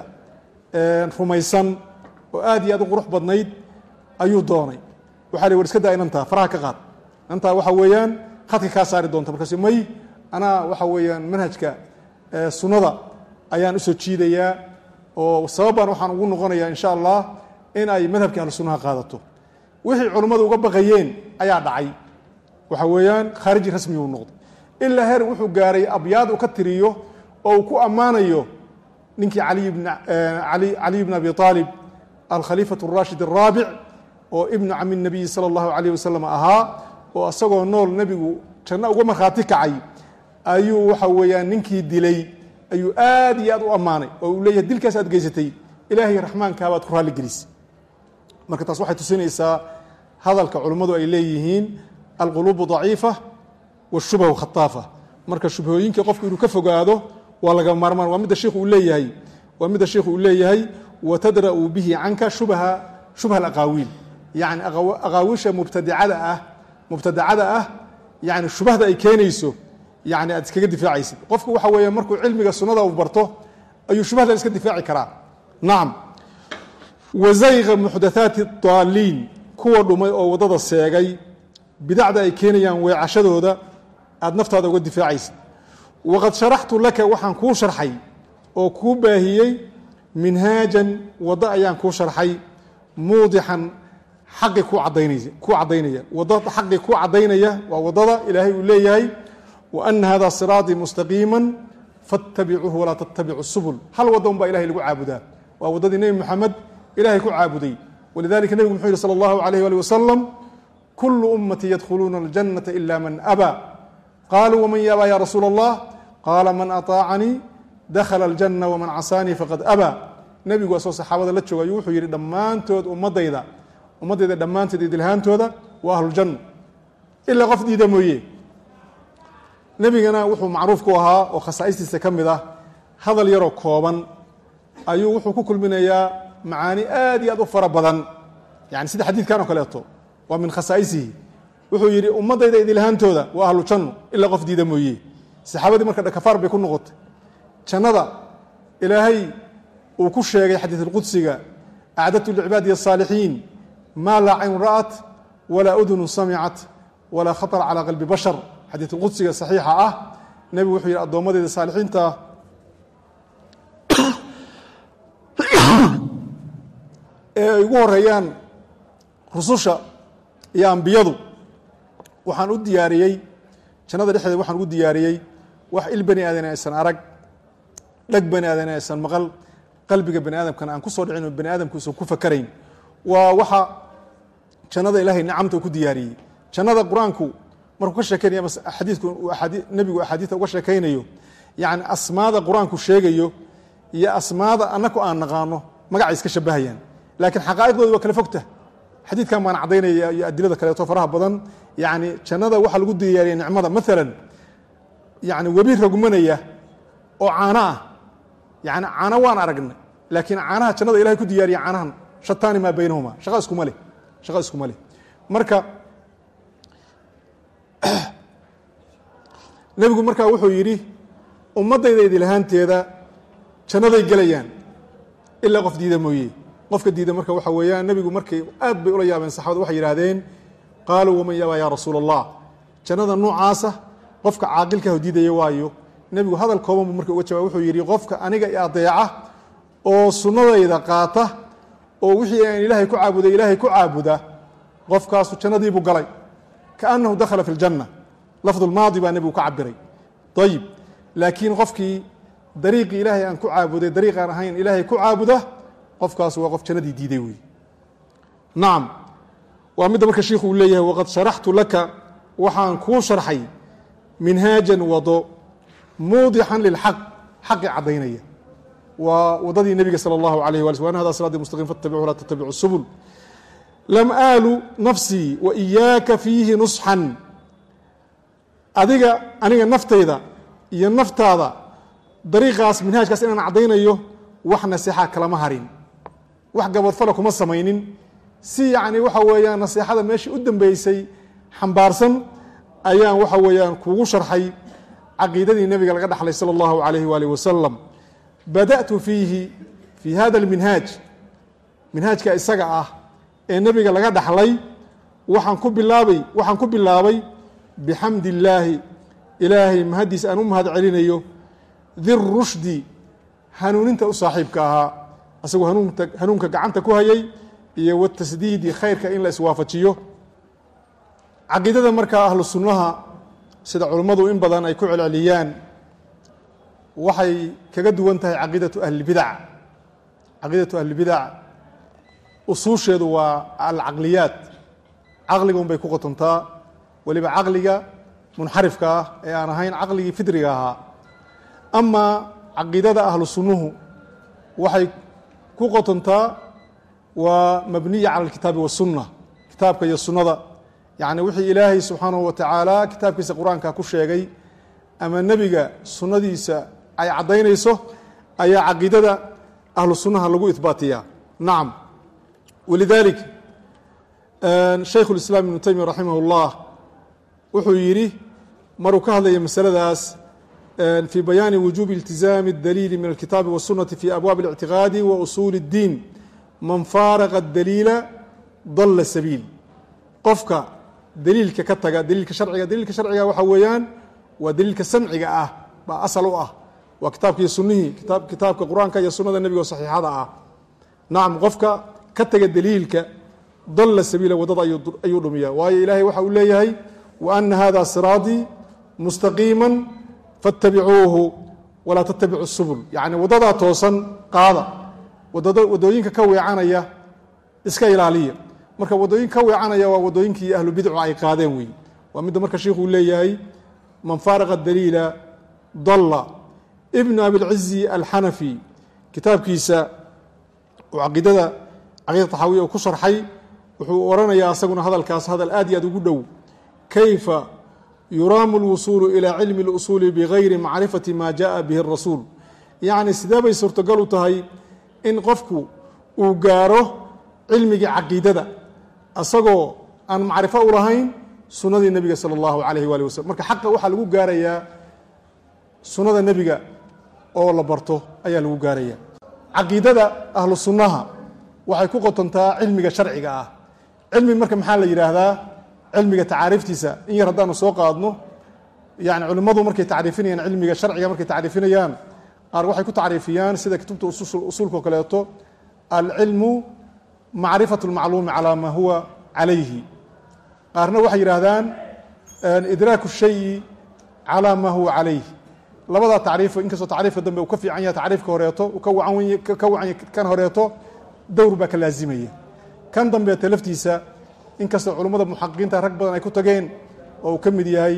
rumaysan oo aad iyo aad u qurux badnayd ayuu doonay waxa la war iska daa inantaa faraha ka qaad inantaa waxa weeyaan khadka kaa saari doonta markaas may anaa waxa weeyaan manhajka sunnada ayaan usoo jiidayaa oo sababbaan waxaan ugu noqonayaa insha allah in ay madhabkii ahlu sunnaha qaadato wixii culummadu uga baqayeen ayaa dhacay waxa weeyaan khaariji rasmi uu noqday ilaa heer wuxuu gaaray abyaad uu ka tiriyo oo uu ku ammaanayo ninkii caliy bn abi aalib alkhaliifatu اrashid الraabic oo ibnu cami nabiyi salى اllahu alayh wasalam ahaa oo isagoo nool nebigu janno uga markhaati kacay ayuu waxa weeyaan ninkii dilay ayuu aad iyo aad u ammaanay oo uu leeyahay dilkaas aad geysatay ilaahay raxmaankabaad ku raalli gelisay marka taas waxay tusinaysaa hadalka culummadu ay leeyihiin alquluubu daciifa washubhu khataafa marka shubhooyinka qofku inuu ka fogaado waa laga maarmaan waa midda sheikhu uu leeyahay waa midda sheikhu uu leeyahay watadra'u bihi canka shubha shubha alaqaawiil yacni aqaawiisha mubtadicada ah mubtadacada ah yani shubahda ay keenayso yani aad iskaga difaacaysid qofku waxa weeye markuu cilmiga sunnada uu barto ayuu shubahdan iska difaaci karaa nacam wazayqa muxdathaati daaliin kuwa dhumay oo waddada seegay bidacda ay keenayaan weecashadooda aad naftaada uga difaacaysid waqad sharaxtu laka waxaan kuu sharxay oo kuu baahiyey minhaajan waddo ayaan kuu sharxay muudixan xaqi ku caddaynaysa kuu caddaynaya wadda xaqi kuu caddaynaya waa waddada ilaahay uu leeyahay wa ana hada siraatii mustaqiima fattabicuuhu walaa tattabicu subul hal wadda un baa ilahay lagu caabudaa waa waddadii nebi moxamed ilahay ku caabuday walidalika nebigu muxuu yihi salى اllahu alayh ali wasalam kulu ummati yadkhuluuna اljanata ila man abaa qaluu wman yabaa ya rasuula اllah qaala man aطaacanii dakhala اljanna wman casaanii faqad abaa nebigu asoo saxaabada la jooga ayuu wuxuu yihi dhammaantood ummadayda ummaddayda dhammaantood idilhaantooda waa ahluljanna ilaa qof diida mooye nebigana wuxuu macruuf ku ahaa oo khasaa'istiisa ka mid ah hadal yaroo kooban ayuu wuxuu ku kulminayaa macaani aad iyo aad u fara badan yani sida xadiidkan oo kaleeto waa min khasaa'isihi wuxuu yidhi ummaddayda idilhaantooda waa ahlu janno ilaa qof diida mooye saxaabadii marka dhakafaar bay ku noqotay jannada ilaahay uu ku sheegay xadiid alqudsiga acdadtu licibaadiy asaalixiin maa laa cayn ra'at walaa udunu samicat walaa khaطra calaa qalbi bashar xadiid alqudsiga saxiixa ah nebigu wuxuu yidhi addoommadeyda saalixiinta ee ay ugu horeeyaan rususha iyo ambiyadu waxaan u diyaariyey jannada dhexdeeda waxaan ugu diyaariyey wax il bani aadan aysan arag dheg bani aadan aysan maqal qalbiga bani aadamkana aan ku soo dhicin oo bani aadamku usan ku fakarayn waa waxa jannada ilaahay nicamta ku diyaariyey jannada qur-aanku markuu ka sheekeynaya xadiidku nebigu axaadiista uga sheekaynayo yacni asmaada qur-aanku sheegayo iyo asmaada annaku aan naqaano magacay iska shabahayaan laakiin xaqaa'iqdooda waa kala fogta xadiidkan baan caddaynaya iyo adilada kaleeto faraha badan yani jannada waxaa lagu diyaariya nicmada maalan yani webi rogmanaya oo caano ah yani caano waan aragnay laakiin caanaha jannada ilahay ku diyaariya caanahan shataani maa baynahuma shaqa iskuma leh shaqa iskuma leh marka nebigu markaa wuxuu yidhi ummaddayda idilahaanteeda jannaday gelayaan ilaa qof diida mooye qofka diida marka waxa weeyaan nebigu markay aad bay ula yaabeen saxabada waxay yidhahdeen qaaluu waman yabaa yaa rasuula allah jannada noocaasa qofka caaqilkaah diidaya waayo nebigu hadal kooban buu marka uga jawab wuxuu yidhi qofka aniga i adeeca oo sunnadayda qaata oo wixii aan ilaahay ku caabuday ilaahay ku caabuda qofkaasu jannadiibuu galay kaannahu dakhala fi ljanna lafdulmaadi baa nebigu ka cabiray ayib laakiin qofkii dariiqii ilaahay aan ku caabuday dariiqaan ahayn ilaahay ku caabuda qofkaas waa qof jannadii diiday wey nacam waa midda marka shiikhu uu leeyahay waqad sharaxtu laka waxaan kuu sharxay minhaajan wado muudixan lilxaq xaqi caddaynaya waa wadadii nebiga salى اllahu alayh wali sl an hada siraati mustaqim fattabicu la tattabicu subul lam aalu nafsii wa iyaaka fiihi nusxan adiga aniga naftayda iyo naftaada dariiqaas minhaajkaas inaan caddaynayo wax naseexa kalama harin wax gabadfala kuma samaynin si yacni waxa weeyaan naseexada meeshii u dambeysay xambaarsan ayaan waxa weeyaan kuugu sharxay caqiidadii nebiga laga dhaxlay salى اllahu alayh waalih wasalam bada'tu fiihi fii hada اlminhaaj minhaajka isaga ah ee nebiga laga dhaxlay waxaan ku bilaabay waxaan ku bilaabay bixamdi illaahi ilaahay mahaddiis aan u mahad celinayo dirushdi hanuuninta u saaxiibka ahaa asagoo hanuunta hanuunka gacanta ku hayay iyo watasdiidi khayrka in la iswaafajiyo caqiidada markaa ahlu sunnaha sida culummadu in badan ay ku celceliyaan waxay kaga duwan tahay caqiidatu ahlibidac caqiidatu ahlibidac usuusheedu waa alcaqliyaat caqliga un bay ku qotontaa weliba caqliga munxarifka ah ee aan ahayn caqligii fidriga ahaa amaa caqiidada ahlu sunnuhu waxay ku qotontaa waa mabniya cala alkitaabi wasunna kitaabka iyo sunnada yacni wixii ilaahay subxaanahu wa tacaala kitaabkiisa qur-aanka ku sheegay ama nebiga sunnadiisa ay caddaynayso ayaa caqiidada ahlu sunnaha lagu ihbaatiyaa nacam walidaalik shaykhu lislaam ibnu taymiya raximah اllah wuxuu yidhi maruu ka hadlaya masaladaas fii bayaani wujuubi iltizaami اdaliili min alkitaabi waالsunati fi abwaabi اlictiqaadi wa usuuli اddiin man faaraqa daliila dalla sabiil qofka daliilka ka taga daliilka sharciga daliilka sharciga waxaa weeyaan waa daliilka samciga ah baa asal u ah waa kitaabka iyo sunihii kitaabka qur-aanka iyo sunada nebigo saxiixada ah nacam qofka ka taga daliilka dalla sabiila waddada ayuu dhumiya waayo ilaahay waxa uu leeyahay wa ana hada siraatii mustaqiima faاtabicuuhu walaa tattabicu subul yacni waddadaa toosan qaada waddooyinka ka weecanaya iska ilaaliya marka waddooyinka ka weecanaya waa waddooyinkii ahlu bidcu ay qaadeen wey waa midda marka sheikhu leeyahay man faaraqa daliila dalla ibnu abilcizi alxanafi kitaabkiisa uu caqiidada caqiida taxaawiya uu ku sharxay wuxuu oranayaa asaguna hadalkaas hadal aad iyo aad ugu dhow kayfa yuraamu اlwusuulu ilaa cilmi اlusuuli bigayri macrifati ma jaءa bihi الrasuul yacni sidee bay suurtogal u tahay in qofku uu gaaro cilmigii caqiidada asagoo aan macrifo u lahayn sunnadii nebiga salى اllahu alayh wali waslm marka xaqa waxaa lagu gaarayaa sunnada nebiga oo la barto ayaa lagu gaaraya caqiidada ahlu sunnaha waxay ku qotontaa cilmiga sharciga ah cilmi marka maxaa la yidhaahdaa cilmiga tacaariiftiisa in yar haddaanu soo qaadno yani culimmadu markay tacriifinayaan cilmiga sharciga markay tacriifinayaan qaar waxay ku tacriifiyaan sida kutubta usuulka o kaleeto alcilmu macrifatu اlmacluumi calaa maa huwa calayhi qaarna waxay yidhaahdaan idraaku shayi calaa maa huwa calayh labadaa tacriif inkastoo tacriifka dambe uu ka fiican yahay tacriifka horeeto uu ka wacan ka wacan kan horeeto dowr baa ka laazimaya kan dambeeta laftiisa inkastoo culummada muxaqiqiinta rag badan ay ku tageen oo uu ka mid yahay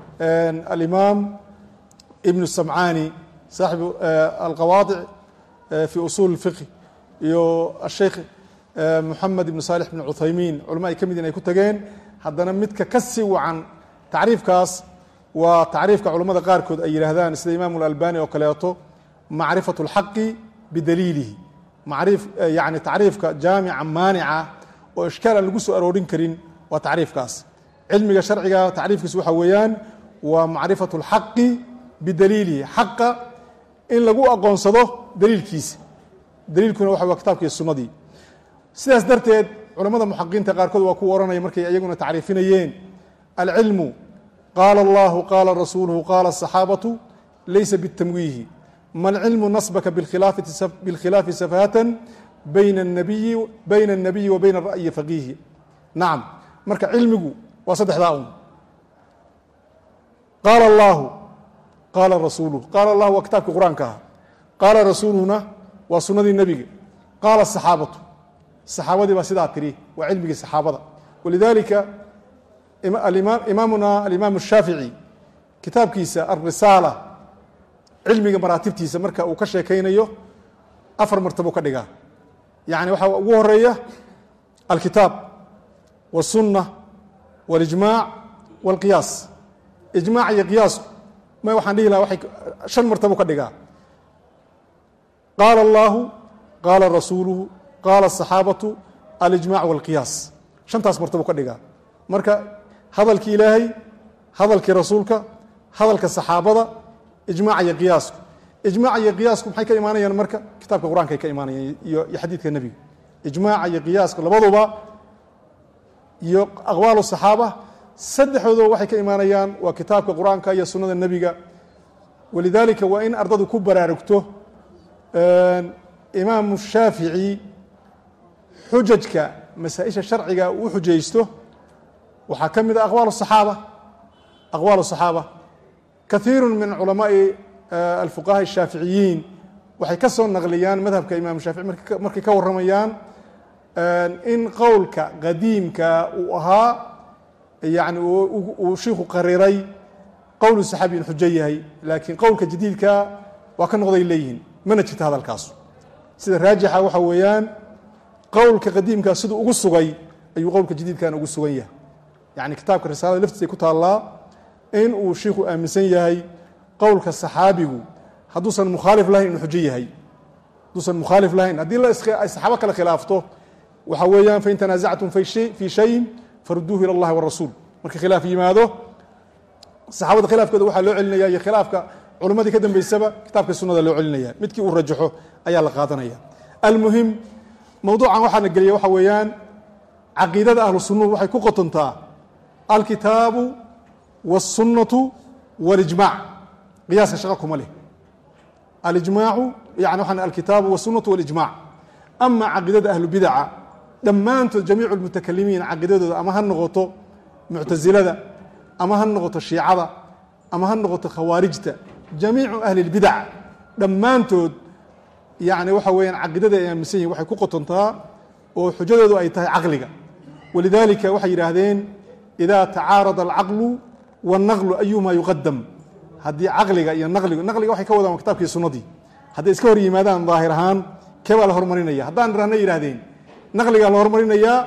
alimaam ibnu samcaani saaxibu alqawaadic fi usuul اfiqh iyo asheikh moxamed ibnu saalix bn cuthaymiin culama ay ka mid yihin ay ku tageen haddana midka ka sii wacan tacriifkaas waa tacriifka culammada qaarkood ay yidhaahdaan sida imaamu اlalbani oo kaleeto macrifaة اlxaqi bidaliilihi macriif yani tacriifka jaamica maanica oo ishkaal aan lagu soo aroorin karin waa tacriifkaas cilmiga sharciga tacriifkiisu waxa weeyaan waa macrifatu اlxaqi bidaliilihi xaqa in lagu aqoonsado daliilkiisa daliilkuna waxa waa kitabka iyo sunnadii sidaas darteed culamada muxaqiinta qaarkood waa kuwa ohanaya markay iyaguna tacriifinayeen alcilmu qaala allahu qaala rasuuluhu qaala asaxaabatu laysa bitamwiihi ma alcilmu nasbaka bilkhilaafi safahatan bayna nabiyi bayna الnabiyi wa bayna ra'yi faqiihi nacam marka cilmigu waa saddexdaa un qaala allahu qaala rasuuluhu qaala allahu waa kitaabkii qur-aanka aha qaala rasuuluhuna waa sunnadii nebiga qaala asaxaabatu saxaabadii baa sidaa tiri waa cilmigii saxaabada walidalika imaamuna alimaam الshaafiعي kitaabkiisa alrisaala cilmiga maraatibtiisa marka uu ka sheekaynayo afar martabo ka dhigaa yani waxaa ugu horeeya alkitaab wالsunة wاlijmaac wاlqiyaas ijmaac iyo qiyaasku ma waxaan dhihi laha waay shan martabo ka dhigaa qaala اllahu qaala rasuuluhu qaala asaxaabatu alijmac walqiyaas shantaas martabo ka dhigaa marka hadalkii ilaahay hadalkii rasuulka hadalka saxaabada ijmac iyo qiyaasku ijmac iyo qiyaasku maxay ka imaanayaan marka kitaabka qur-aankay ka imaanayaan iyo xadiidka nebiga ijmaaca iyo qiyaaska labaduba iyo aqwaal saxaaba saddexdooduba waxay ka imaanayaan waa kitaabka qur-aanka iyo sunnada nebiga walidaalika waa in ardadu ku baraarugto imaamu shaafici xujajka masaa-isha sharciga uu xujaysto waxaa ka mid a aqwaal الصaxaaba aqwaal الصaxaaba kahiiru min culamaai alfuqaha الshaaficiyiin waxay ka soo naqliyaan madhabka imam shaafici markay ka warramayaan in qowlka qadiimka uu ahaa yani uu shiiku qariray qowlu saxaabi in xujo yahay laakiin qowlka jadiidka waa ka noqday leeyihiin mana jirta hadalkaas sida raajixa waxa weeyaan qowlka qadiimkaa siduu ugu sugay ayuu qowlka jadiidkan ugu sugan yahay yani kitaabka risaalada laftiisay ku taallaa in uu shiiku aaminsan yahay qowlka saxaabigu hadduusan mukhaalif lahayn inuu xujo yahay hadduusan mukhaalif lahayn haddii ay saxaabo kale khilaafto waxa weeyaan fain tanaasactum fii shayin faruduuhu ila اllahi warasuul marka khilaaf yimaado saxaabada khilaafkooda waxaa loo celinaya iyo khilaafka culimmadii ka dambeysaba kitaabka sunada loo celinaya midkii uu rajaxo ayaa la qaadanaya almuhim mowduucan waxaana geliya waxa weeyaan caqiidada ahlu sunnuhu waxay ku qotontaa alkitaabu wاsunnatu wاlijmac qiyaaska shaqa kuma leh alijmaacu yani waxaan alkitaabu wاsunnatu wاlijmac ama caqiidada ahlu bidaca dhammaantood jamiicu lmutakalimiin caqiidadooda ama ha noqoto muctasilada ama ha noqoto shiicada ama ha noqoto khawaarijta jamiicu ahli اlbidac dhammaantood yani waxa weeyaan caqiidada ay aaminsan yihin waxay ku qotontaa oo xujadoodu ay tahay caqliga walidalika waxay yidhaahdeen ida tacaarada alcaqlu wاnaqlu ayuma yuqadam haddii caqliga iyo naqligu naqliga waxay ka wadaan kitabkii sunnadii hadday iska hor yimaadaan daahir ahaan kee baa la hormarinaya haddaan irahna yidhahdeen naqligaa la hormarinayaa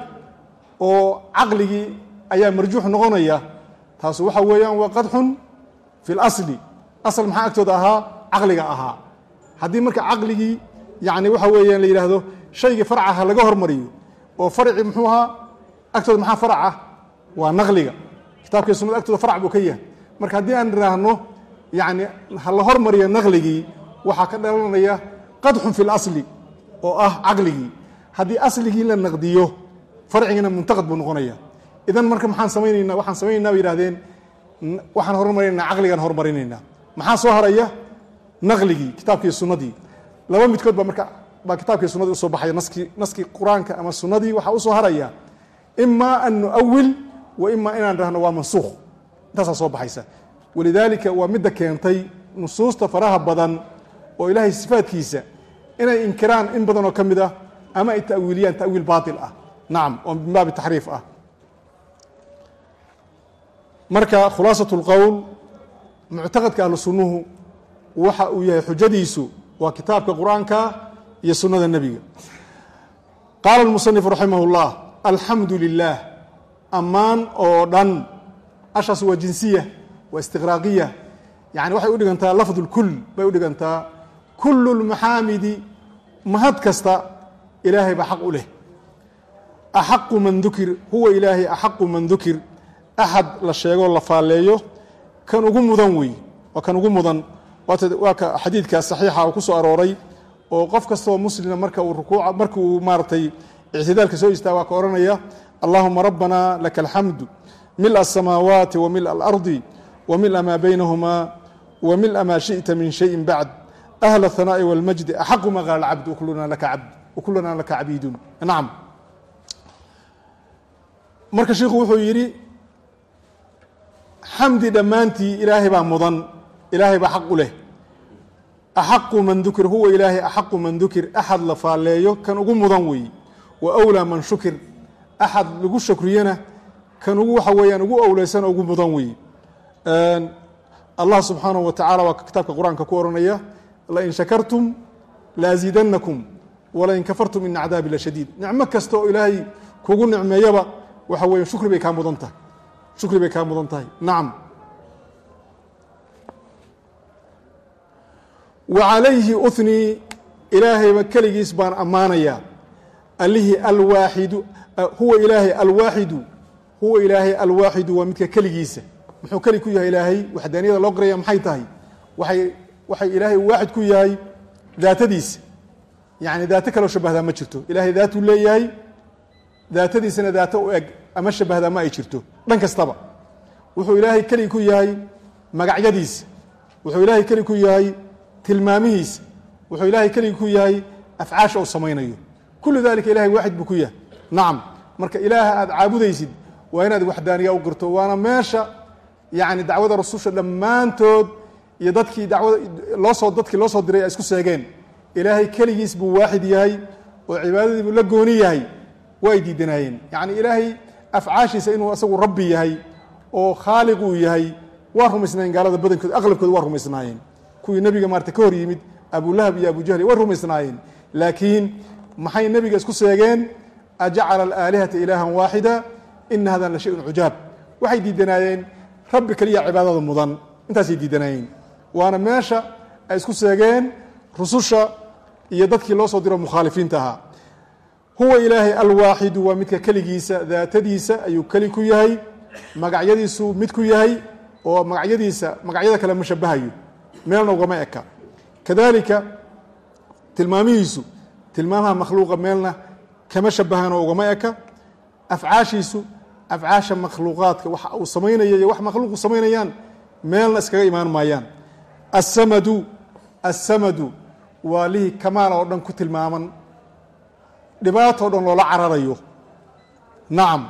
oo caqligii ayaa marjuux noqonaya taasu waxa weeyaan waa qadxun fi اlasli asal maxaa agtooda ahaa caqliga ahaa haddii marka caqligii yani waxa weeyaan la yidhaahdo shaygii farcaha laga hormariyo oo farci muxuu ahaa agtooda maxaa farac ah waa naqliga kitaabkii sunada agtooda farc buu ka yahay marka haddii aan idhaahno yani ha la hormariyo naqligii waxaa ka dhalanaya qadxun fi اlasli oo ah caqligii haddii asligii la naqdiyo farcigiina muntaqad buu noqonaya idan marka maxaan samaynayna waxaan samaynayna bay yihahdeen waxaan hormarinaynaa caqligaan hormarinaynaa maxaa soo haraya naqligii kitaabkii sunnadii laba midkood baa marka baa kitaabkii sunadii usoo baxaya naskii naskii qur-aanka ama sunnadii waxaa usoo haraya ima an nuawil wa ima inaan dhahno waa mansuukh intaasaa soo baxaysa walidaalika waa midda keentay nusuusta faraha badan oo ilaahay sifaadkiisa inay inkiraan in badan oo ka mid ah ama ay ta'wiiliyaan ta'wiil baatil ah nacam oo min baabi taxriif ah marka khulaasat اlqowl muctaqadka ahlu sunnuhu waxa uu yahay xujadiisu waa kitaabka qur-aanka iyo sunnada nebiga qaala اlmusanif raximah اllah alxamdu lilah ammaan oo dhan ashaas waa jinsiya waa istiqraaqiya yani waxay u dhigantaa lafd اlkul bay u dhigantaa kul اlmaxaamidi mahad kasta ilaahay baa xaq u leh axaqu man dukir huwa ilaahay axaqu man dukir axad la sheegoo la faalleeyo kan ugu mudan wey waa kan ugu mudan waa ka xadiidka saxiixa uu ku soo arooray oo qof kastoo muslima marka uu rukuuca marka uu maaratay ictidaalka soo istaaga waa ka odhanaya allahuma rabbana laka alxamdu mila aلsamaawaati wa mila alardi wa mila maa baynahuma wa mila maa shiئta min shayin bacd ahla الhanaaءi wاlmajdi axaqu ma qaala cabd kuluna laka cabd wakuluna laka cabiidun nacam marka sheikhu wuxuu yidhi xamdi dhammaantii ilaahay baa mudan ilaahay baa xaq u leh axaqu man dukir huwa ilaahay axaqu man dukir axad la faalleeyo kan ugu mudan weeye wa awlaa man shukir axad lagu shakriyana kan ugu waxa weeyaan ugu owleysan oo ugu mudan weeye allah subxaanahu wa tacala waa kitaabka qur-aanka ku ohanaya lain shakartum laasiidannakum walain kafartum ina cadaabi lashadiid nicmo kasta oo ilaahay kugu nicmeeyaba waxa weeye shukri bay kaa mudan tahay shukri bay kaa mudan tahay nacam wa calayhi unii ilaahayba keligiis baan ammaanayaa allihii alwaaxidu huwa ilaahay alwaaxidu huwa ilaahay alwaaxidu waa midka keligiisa muxuu keli ku yahay ilaahay waxdaaniyada loo qaraya maxay tahay waay waxay ilaahay waaxid ku yahay daatadiisa yacni daato kaloo shabahdaa ma jirto ilaahay daatuu leeyahay daatadiisana daato u eg ama shabahdaa ma ay jirto dhan kastaba wuxuu ilaahay keli ku yahay magacyadiisa wuxuu ilaahay keli ku yahay tilmaamihiisa wuxuu ilaahay keligi ku yahay afcaasha uu samaynayo kullu dalika ilahay waaxid buu ku yahay nacam marka ilaaha aad caabudaysid waa inaad waxdaaniya u qirto waana meesha yacni dacwada rasusha dhammaantood iyo dadkii dacwada loosoo dadkii loo soo diray ay isku seegeen ilaahay keligiis buu waaxid yahay oo cibaadadii buu la gooni yahay waa ay diidanaayeen yacni ilaahay afcaashiisa inuu asagu rabbi yahay oo khaaliq uu yahay waa rumaysnaayeen gaalada badankood aqlabkooda waa rumaysnaayeen kuwii nebiga maarata ka hor yimid abulahab iyo abujahli way rumaysnaayeen laakiin maxay nebiga isku seegeen ajacala alaalihata ilaahan waaxida ina hadan la shayun cujaab waxay diidanaayeen rabbi keliya cibaadada mudan intaasay diidanaayeen waana meesha ay isku seegeen rususha iyo dadkii loo soo diro mukhaalifiinta ahaa huwa ilaahay alwaaxidu waa midka keligiisa daatadiisa ayuu keli ku yahay magacyadiisu mid ku yahay oo magacyadiisa magacyada kale ma shabahayo meelna ugama eka kadalika tilmaamihiisu tilmaamaha makhluuqa meelna kama shabahanoo ugama eka afcaashiisu afcaasha makhluuqaadka wax uu samaynaya iyo wax makhluuqu samaynayaan meelna iskaga imaan maayaan asamadu assamadu waa lihii kamaal oo dhan ku tilmaaman dhibaatoo dhan loola cararayo nacam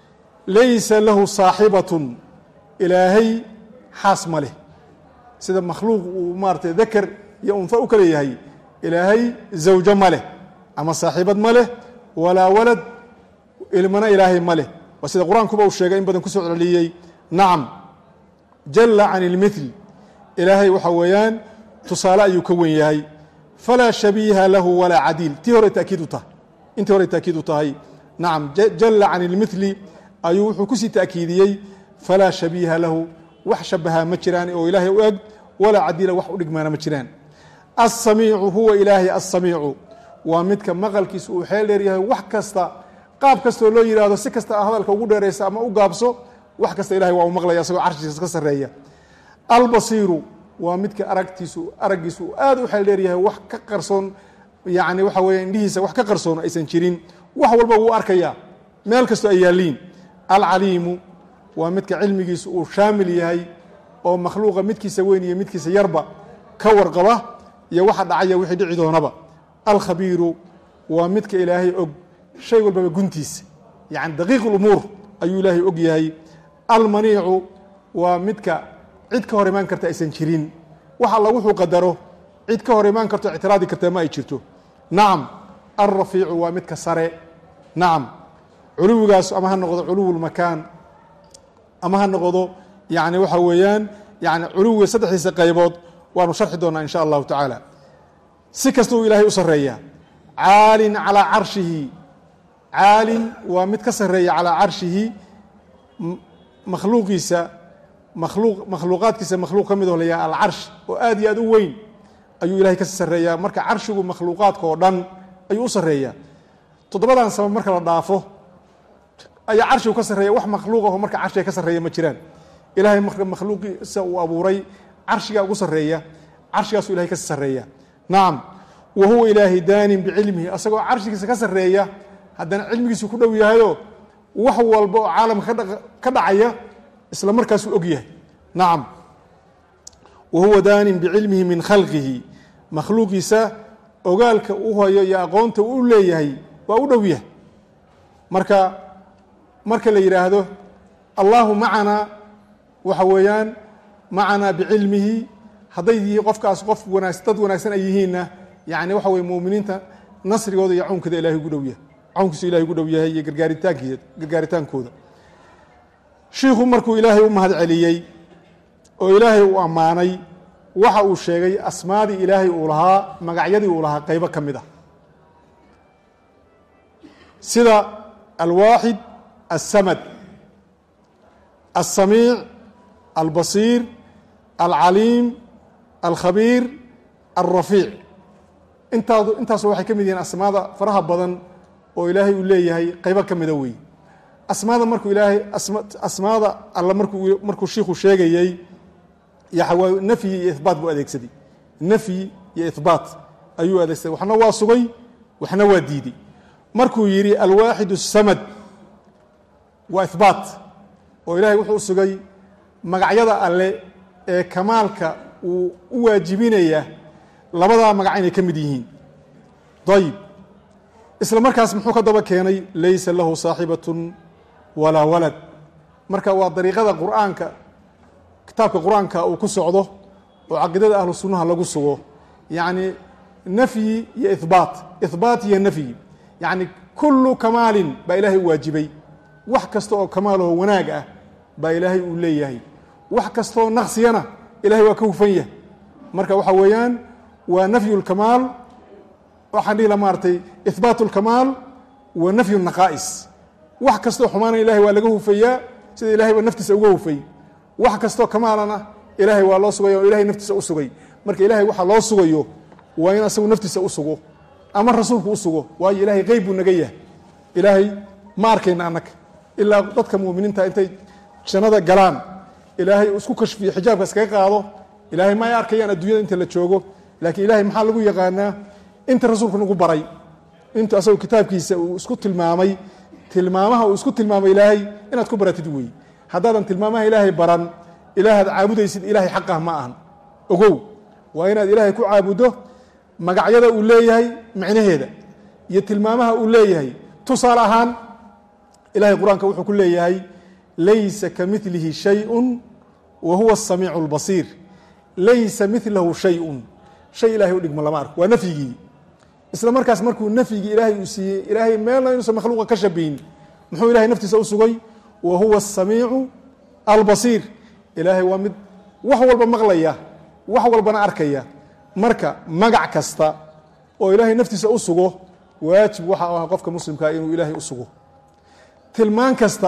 laysa lahu saaxibatun ilaahay xaas ma leh sida makhluuq uu maaratay dakar iyo unha u kale yahay ilaahay zawjo ma leh ama saaxiibad ma leh walaa walad ilmana ilaahay ma leh waa sida qur-aankuba uu sheegay in badan kusoo celceliyey nacam jalla can ilmithl ilaahay waxa weeyaan tusaale ayuu ka wen yahay falaa shabiiha lahu walaa cadiil tii hore taakiid u tahay intii hore taakiid u tahay nacam jalla can ilmithli ayuu wuxuu kusii taakiidiyey falaa shabiiha lahu wax shabahaa ma jiraan oo ilaahay u eg walaa cadiila wax u dhigmaana ma jiraan asamiicu huwa ilaahay asamiicu waa midka maqalkiisa uu xeel dheer yahay wax kasta qaab kastoo loo yidhaahdo si kasta hadalka ugu dheeraysa ama u gaabso wax kasta ilahay waa u maqlaya isagoo carshiisa ka sarreeya albasiiru waa midka aragtiisu araggiisu uu aad u xeel dheer yahay wax ka qarsoon yacni waxa weeye indhihiisa wax ka qarsoon aysan jirin wax walba wuu arkayaa meel kastoo ay yaalliin alcaliimu waa midka cilmigiisu uu shaamil yahay oo makhluuqa midkiisa weyn iyo midkiisa yarba ka warqaba iyo waxa dhacaya wixii dhici doonaba alkhabiiru waa midka ilaahay og shay walbaba guntiisa yacni daqiiq lumuur ayuu ilaahay og yahay almaniicu waa midka cid ka hor imaan karta aysan jirin wax alla wuxuu qadaro cid ka hor imaan karto ictiraadi karta ma ay jirto nacam alrafiicu waa midka sare nacam culuwigaas ama ha noqdo culuw lmakaan ama ha noqdo yani waxa weeyaan yani culuwiga saddexdiisa qaybood waanu sharxi doonaa in sha allahu tacaala si kasta uu ilaahay u sarreeyaa caalin calaa carshihi caalin waa mid ka sarreeya calaa carshihi makhluuqiisa makhluuq makhluuqaadkiisa makhluuq ka mid oo layahay alcarsh oo aad iyo aad u weyn ayuu ilahay ka sarreeyaa marka carshigu makhluuqaadka oo dhan ayuu u sarreeyaa toddobadan sabab marka la dhaafo ayaa carshigu ka sarreeya wax makhluuq aho marka carshiga ka sarreeya ma jiraan ilahay marka makhluuqiisa uu abuuray carshigaa ugu sarreeya carshigaasuu ilahay ka sarreeya nacam wa huwa ilaahay daanin bicilmihi asagoo carshigiisa ka sarreeya haddana cilmigiisu ku dhow yahayo wax walba oo caalamka ka dhacaya isla markaasuu og yahay nacam wa huwa daanin bicilmihi min khalqihi makhluuqiisa ogaalka u hayo iyo aqoonta uu leeyahay waa u dhow yahay marka marka la yidhaahdo allahu macanaa waxa weeyaan macanaa bicilmihi hadday yihiin qofkaas qof wanaag dad wanaagsan ay yihiinna yani waxa weye muminiinta nasrigooda iyo cawnkooda ilahay ugu dhow yahay cawnkiisu ilahay ugu dhow yahay iyo gargaaritaanki gargaaritaankooda shiikhu markuu ilaahay u mahad celiyey oo ilaahay uu ammaanay waxa uu sheegay asmaadii ilaahay uu lahaa magacyadii uu lahaa qaybo ka mid ah sida alwaaxid alsamad alsamiic albasiir alcaliim alkhabiir alrafiic intaad intaasu waxay ka mid yihiin asmaada faraha badan oo ilaahay uu leeyahay qaybo ka mida wey asmaada markuu ilaahay asmaada alla markuu markuu shiikhu sheegayey yaxawaa nafyi iyo ihbaat buu adeegsaday nafyi iyo ihbaat ayuu adeegsaday waxna waa sugay waxna waa diiday markuu yidhi alwaaxid الsamad waa ihbaat oo ilahay wuxuu sugay magacyada alle ee kamaalka uu u waajibinaya labadaa magac inay ka mid yihiin ayib isla markaas muxuu ka daba keenay laysa lahu saaxibatun walaa walad marka waa dariiqada qur'aanka kitaabka qur-aanka uu ku socdo oo caqiidada ahlu sunnaha lagu sugo yacni nafyi iyo ihbaat ihbaat iyo nafyi yacni kullu kamaalin baa ilaahay u waajibay wax kasta oo kamaaloo wanaag ah baa ilaahay uu leeyahay wax kastaoo naqsiyana ilahay waa ka hufan yahay marka waxa weeyaan waa nafyu lkamaal waxaan dhihi la maaratay ihbaat lkamaal wa nafyu naqaa'is wax kastoo xumaana ilahay waa laga hufayaa sida ilahayba naftiisa uga hufay wax kastoo kamaalana ilaahay waa loo sugaya oo ilahay naftiisa u sugay marka ilahay waxa loo sugayo waa in asagu naftiisa u sugo ama rasuulku u sugo waayo ilahay qeyb buu naga yahay ilaahay ma arkayna annaga ilaa dadka muminiinta intay jannada galaan ilaahay uu isku kashfiyo xijaabka iskaga qaado ilahay ma ay arkayaan adduunyada inta la joogo laakiin ilahay maxaa lagu yaqaanaa inta rasuulku nagu baray intu asagoo kitaabkiisa uu isku tilmaamay tilmaamaha uu isku tilmaamay ilaahay inaad ku baratid weey haddaadan tilmaamaha ilaahay baran ilaahaad caabudaysid ilaahay xaqah ma ahan ogow waa inaad ilaahay ku caabuddo magacyada uu leeyahay micnaheeda iyo tilmaamaha uu leeyahay tusaale ahaan ilahay qur-aanka wuxuu ku leeyahay laysa ka milihi shayun wa huwa asamiicu اlbasiir laysa milahu shayun shay ilahay u dhigmo lama arko waa nafyigii isla markaas markuu nafyigii ilaahay uu siiyey ilaahay meelna inuusan makhluuqa ka shabihin muxuu ilahay naftiisa u sugay wa huwa asamiicu albasiir ilaahay waa mid wax walba maqlaya wax walbana arkaya marka magac kasta oo ilaahay naftiisa u sugo waajib waxa u ah qofka muslimkaa inuu ilaahay u sugo tilmaan kasta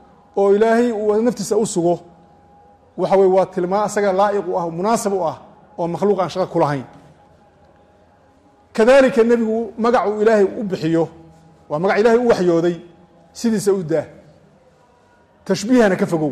oo ilaahay uu naftiisa u sugo waxa weye waa tilmaan asaga laa'iq u ah munaasab u ah oo makhluuq aan shaqo ku lahayn kadalika nebigu magac uu ilaahay u bixiyo waa magac ilaahay u waxyooday sidiisa u daa tashbiihana ka fogow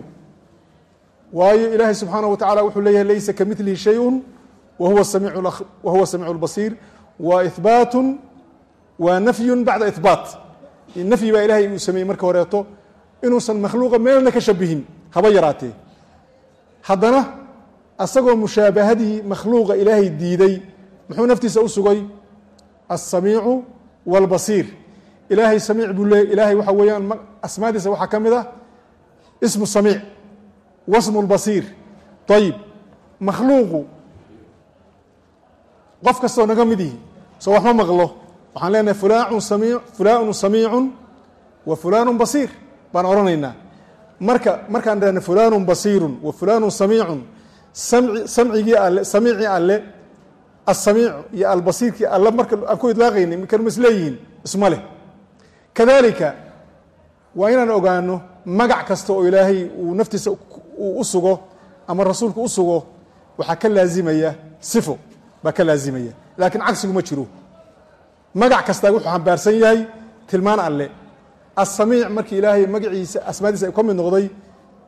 waayo ilaahay subxaanaه wa tacala wuxuu leeyahay laysa ka milihi shayءu wa huwa samiicu اlbasiir wa ihbaatu wa nafyu bacda ihbaat nafyi baa ilahay uu sameeyey marka horeeto inuusan makhluuqa meelna ka shabihin haba yaraatee haddana asagoo mushaabahadii makhluuqa ilaahay diiday muxuu naftiisa u sugay alsamiicu wاlbasiir ilaahay samiic buu leey ilaahay waxa weeyaan asmaadiisa waxaa ka mid ah ismu samiic wasmu اlbasiir ayib makhluuqu qof kastoo naga mid yihi soo wax ma maqlo waxaan leenahay fulaan sami fulaanu samiicu wa fulaanu basiir baan odhanaynaa marka markaan dhahna fulaanu basiiru wa fulaanu samiicu samcigii alle samiicii alle asamiic iyo albasiirkii alle marka aan ku idlaaqaynay mikanma isleeyihiin isma leh kadalika waa inaan ogaano magac kasta oo ilaahay uu naftiisa uu u sugo ama rasuulku u sugo waxaa ka laazimaya sifo baa ka laazimaya laakiin cagsigu ma jiro magac kastaa wuxuu xambaarsan yahay tilmaan alle asamiic markii ilaahay magaciisa asmaadiisa ay ka mid noqday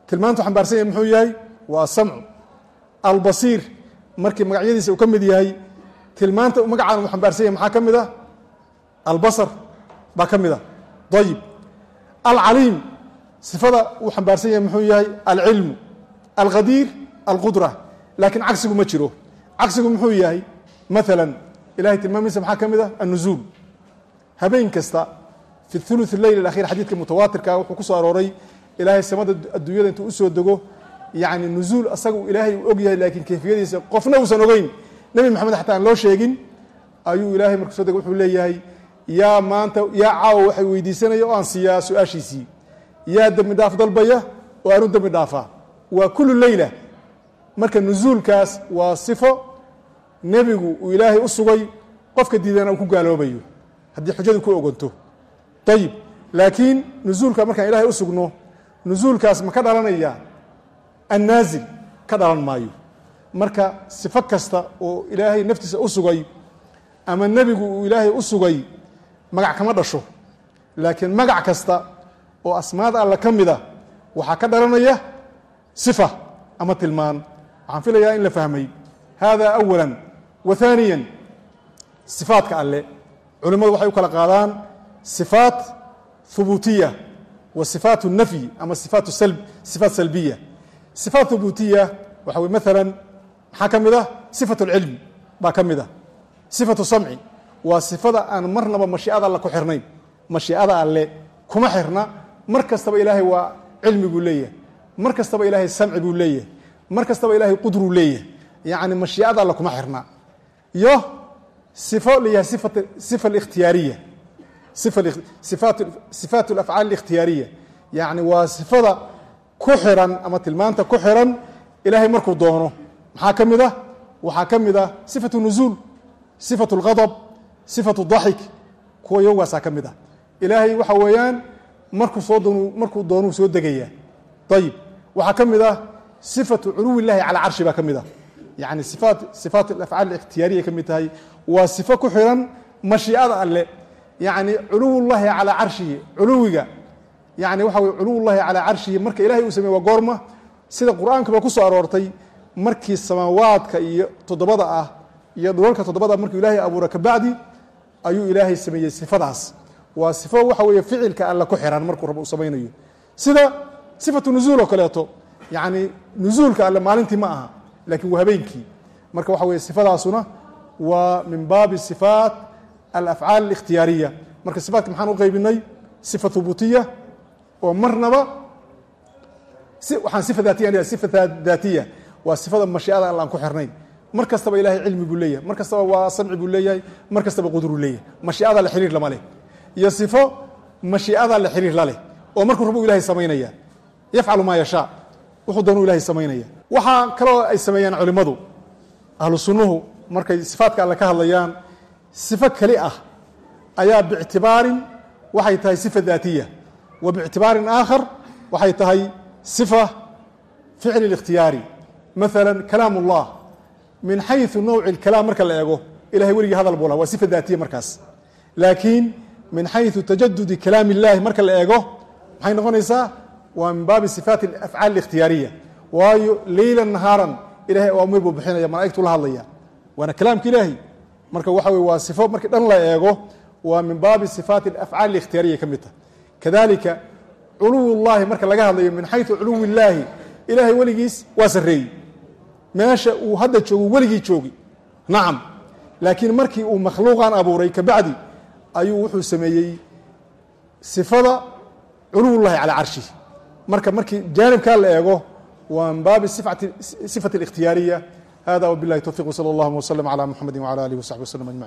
tilmaantu xambaarsan yahay muxuu yahay waa asamcu albasiir markii magacyadiisa uu ka mid yahay tilmaanta magacaan uu xambaarsan yahay maxaa ka mid ah albasar baa ka mid ah ayib alcaliim sifada uu xambaarsan yahay muxuu yahay alcilmu alqadiir alqudra laakiin cagsigu ma jiro cagsigu muxuu yahay maala ilahay tilmaamiisa maxaa ka mid ah annuzuul habeen kasta fi ulu leyl akhir xadiidka mutawaatirka wuxuu ku soo arooray ilaahay samada adduunyada intuu usoo dego yani nuzuul asaga ilaahay uu og yahay laakiin kayfiyadiisa qofna uusan ogeyn nebi maxamed xataa aan loo sheegin ayuu ilaahay markuu soo dego wuxuu leeyahay yaa maanta yaa caawa waxay weydiisanaya oo aan siiyaa su-aashiisii yaa dembi dhaaf dalbaya oo aanu dembi dhaafaa waa kulu leyla marka nuzuulkaas waa sifo nebigu uu ilaahay u sugay qofka diidana uu ku gaaloobayo haddii xujadu ku ogonto ayib laakiin nuzuulka markaan ilahay u sugno nuzuulkaas ma ka dhalanaya annaazil ka dhalan maayo marka sifo kasta oo ilaahay naftiisa u sugay ama nebigu uu ilaahay u sugay magac kama dhasho laakiin magac kasta oo asmaada alla ka mida waxaa ka dhalanaya sifa ama tilmaan waxaan filayaa in la fahmay hada awala wa haaniya sifaadka alle culimmadu waxay u kala qaadaan sifaat hubuutiya wa sifaat nafyi ama sifaat sifaat salbiya sifaat hubuutiya waxa wey maala maxaa ka mid ah sifat اlcilmi baa ka mid ah sifatu samci waa sifada aan marnaba mashiicada alle ku xirnayn mashiicada alle kuma xirna mar kastaba ilaahay waa cilmi buu leeyahay mar kastaba ilaahay samci buu leeyahay mar kastaba ilaahay qudruu leeyahay yacni mashiicada alle kuma xirna iyo sifo layahay sifa alikhtiyaariya sifaat alafcaal alikhtiyaariya yacni waa sifada ku xiran ama tilmaanta ku xiran ilaahay markuu doono maxaa ka mid ah waxaa ka mid ah sifatu nuzuul sifatu اlgadb sifatu daxik kuwa yowgaasaa ka mid ah ilaahay waxa weeyaan markuu soo doon markuu doonuu soo degayaa ayib waxaa ka mid ah sifatu culuwi اllahi calaa carshi baa ka mid ah yani sifaat sifaat alafcaal ikhtiyaariya ka mid tahay waa sifo ku xiran mashiicada alle yani culuw llahi calaa carshihi culuwiga yani waxa wey culuw llahi calaa carshihi marka ilahay uu sameye waa goorma sida qur-aankaba ku soo aroortay markii samaawaadka iyo toddobada ah iyo dhulalka toddobada markuu ilaahay abuura kabacdi ayuu ilaahay sameeyey sifadaas waa sifo waxa weeye ficilka alle ku xiran markuu rab uu samaynayo sida sifatu nuzuul oo kaleeto yani nuzuulka alle maalintii ma aha lakin waa habeenkii marka waxa weye sifadaasuna waa min baabi sifaat alafcaal alikhtiyaariya marka sifaatka maxaan u qaybinay sifa hubutiya oo marnaba waxaan sifa daatiya sifa daatiya waa sifada mashiicada alla aan ku xirnayn mar kastaba ilahay cilmi buu leeyahay mar kastaba waa samci buu leeyahay mar kastaba qudruu leeyahay mashiicada la xiriir lama leh iyo sifo mashiicada la xiriir la leh oo markuu rabu ilahay samaynaya yafcalu maa yashaa wuxuu doonuu ilahay samaynaya waxaa kaloo ay sameeyaan culimmadu ahlu sunnuhu markay sifaatka alle ka hadlayaan sifo keli ah ayaa biictibaarin waxay tahay sifa daatiya wa biictibaarin aakhar waxay tahay sifa ficli اlikhtiyaari maala kalaam اllah min xayu nawci اlkalaam marka la eego ilahay weligii hadal buu laha waa sifa daatiya markaas laakiin min xayu tajadudi kalaam اllahi marka la eego maxay noqonaysaa waa min baabi sifaat afcaal اlikhtiyaariya waayo leyla nahaaran ilahay awaamir buu bixinaya malaigtuu la hadlaya waana kalaamka ilaahi marka waxa wey waa sifo markii dhan la eego waa min baabi sifaati afcaal اlikhtiyaariya ka mid tah kadalika culuw llahi marka laga hadlayo min xayu culuw illaahi ilaahay weligiis waa sareeyey meesha uu hadda joogo weligii joogi nacam laakiin markii uu makhluuqan abuuray kabacdi ayuu wuxuu sameeyey sifada culuw llahi calaa carshihi marka markii jaanibkaa la eego waa min baabi sifati اlikhtiyaariya hada wbilahi towfiq wsala اllahuma wslm عlى muxamadi wعlى alih wsaxbi wslm ajmaعin